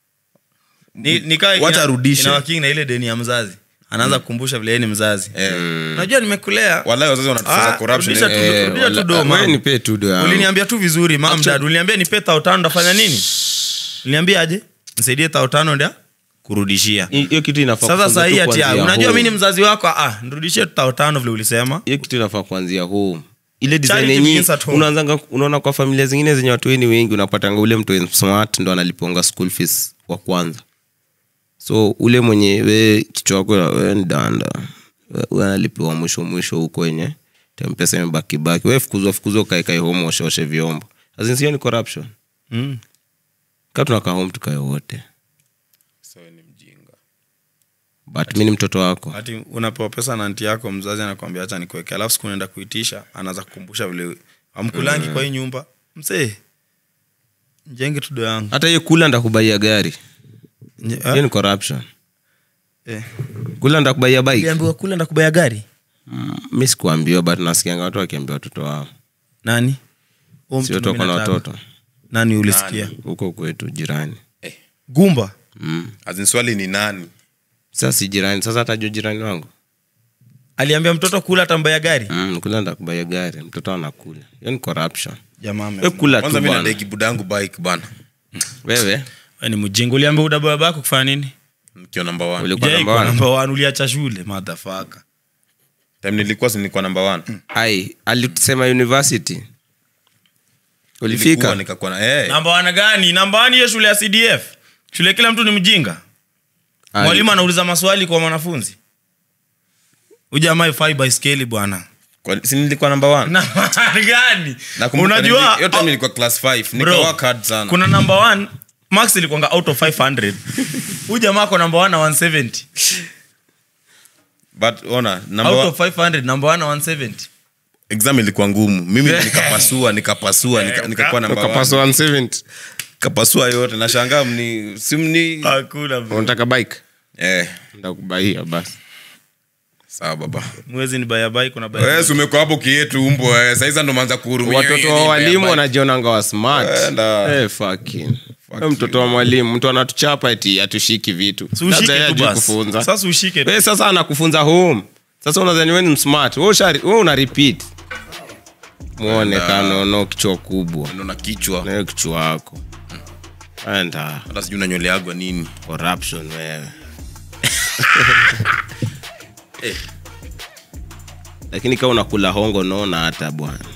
ni, ni kaa Wacha ina- arudishe. inawaking na ile deni ya mzazi anaanza kukumbusha vile yeye ni mzazi unajua nimekulea walai wazazi wanatufunza Ah, corruption rudisha tu- eh. rudisha tu wala- do, wewe mam. nipe tu do yangu. uliniambia tu vizuri mam dad uliniambia nipe tao tano ndafanya nini uliniambia aje nisaidie tao tano ndia kurudishia Hi- hiyo kitu inafaa sasa kufunza sahii tu ati ah, kuanzia unajua mi home. ni mzazi wako ah nirudishie tu tao tano vile ulisema hiyo kitu inafaa kuanzia home ile design Charity yenye begins at home. unaanzanga unaona kwa familia zingine zenye watu weni wengi unapatanga ule mtu smart ndo analiponga school fees wa kwanza so ule mwenye we kichwa wako we ni danda we- we analipiwa mwisho mwisho huko wenye tempesa imebakibaki we fukuzwa fukuzwa ukaekae home osheoshe vyombo azinsio ni corruption Mm. ka tunakaa home tukae wote So, ni mjinga but mi ni mtoto wako hati unapewa pesa na nti yako mzazi anakwambia hacha nikuweke alafu siku unaenda kuitisha anaanza kukumbusha vile amkulangi kwa hii nyumba msee njenge tudo yangu hata hiyo kula ndakubaia gari Nje- hiyo ah, ni corruption eh. kula ndakubaia bike uliambiwa kule ndakubaya gari Mm, mi sikuambiwa but nasikianga watu wakiambia watoto wao nani Huo mtu si watu wako na mimi nataka. watoto nani ulisikia huko kwetu jirani gumba mm. Azin swali ni nani sasa si jirani sasa hatajua jirani wangu aliambia mtoto kula tambaya gari mm, kula ndakubaia gari mtoto anakula hiyo ni corruption jamaa we ame- kula tu kwanza mi bwana nadeki budangu bike bana wewe Wewe ni mjinga uliambia udabaya bako kufanya nini nikiwa namba one ulikuwa Jai, namba kwa one namba one uliacha shule madhafaka time nilikuwa si nilikuwa namba one ai alisema university Nilikuwa, ulifika nikakuwa na eh namba wana gani namba wani hiyo shule ya cdf shule kila mtu ni mjinga Ai, mwalimu anauliza maswali kwa mwanafunzi ujamaa ifai baiskeli bwana kwa- si nilikuwa namba one namba gani Nakumbuka unajua nili- hiyo time nilikuwa class 5 Bro, nikawork hard sana kuna namba one max ilikuanga out of 500 huyu jamaa ako namba one na 170 but ona namba out one, of 500 namba one na 170 exam ilikuwa ngumu mimi nikapasua nikapasua nika- nikakuwa namba one. ukapaswa 170 kapasua yote nashangaa mni simni hakuna bro. unataka bike eh ndakubaia basi sawa baba mwezi ni bayabai kuna baya wewe si umekuwa hapo kietu umbo eh saizi ndo manza kuhurumia watoto wa walimu wanajionanga wa smart Enda. Eh, fucking. Wewe mtoto wa mwalimu mtu anatuchapa eti atushiki vitu Si ushike Labda yeye tu hajui basi. kufunza Sasa ushike tu. Wewe sasa anakufunza home sasa unadhani wewe ni smart wewe usha- wewe una repeat muone kanono kichwa kubwa ndo na kichwa na hiyo kichwa wako enda hata sijui unanyoleagwa nini corruption wewe lakini kama unakula hongo naona hata bwana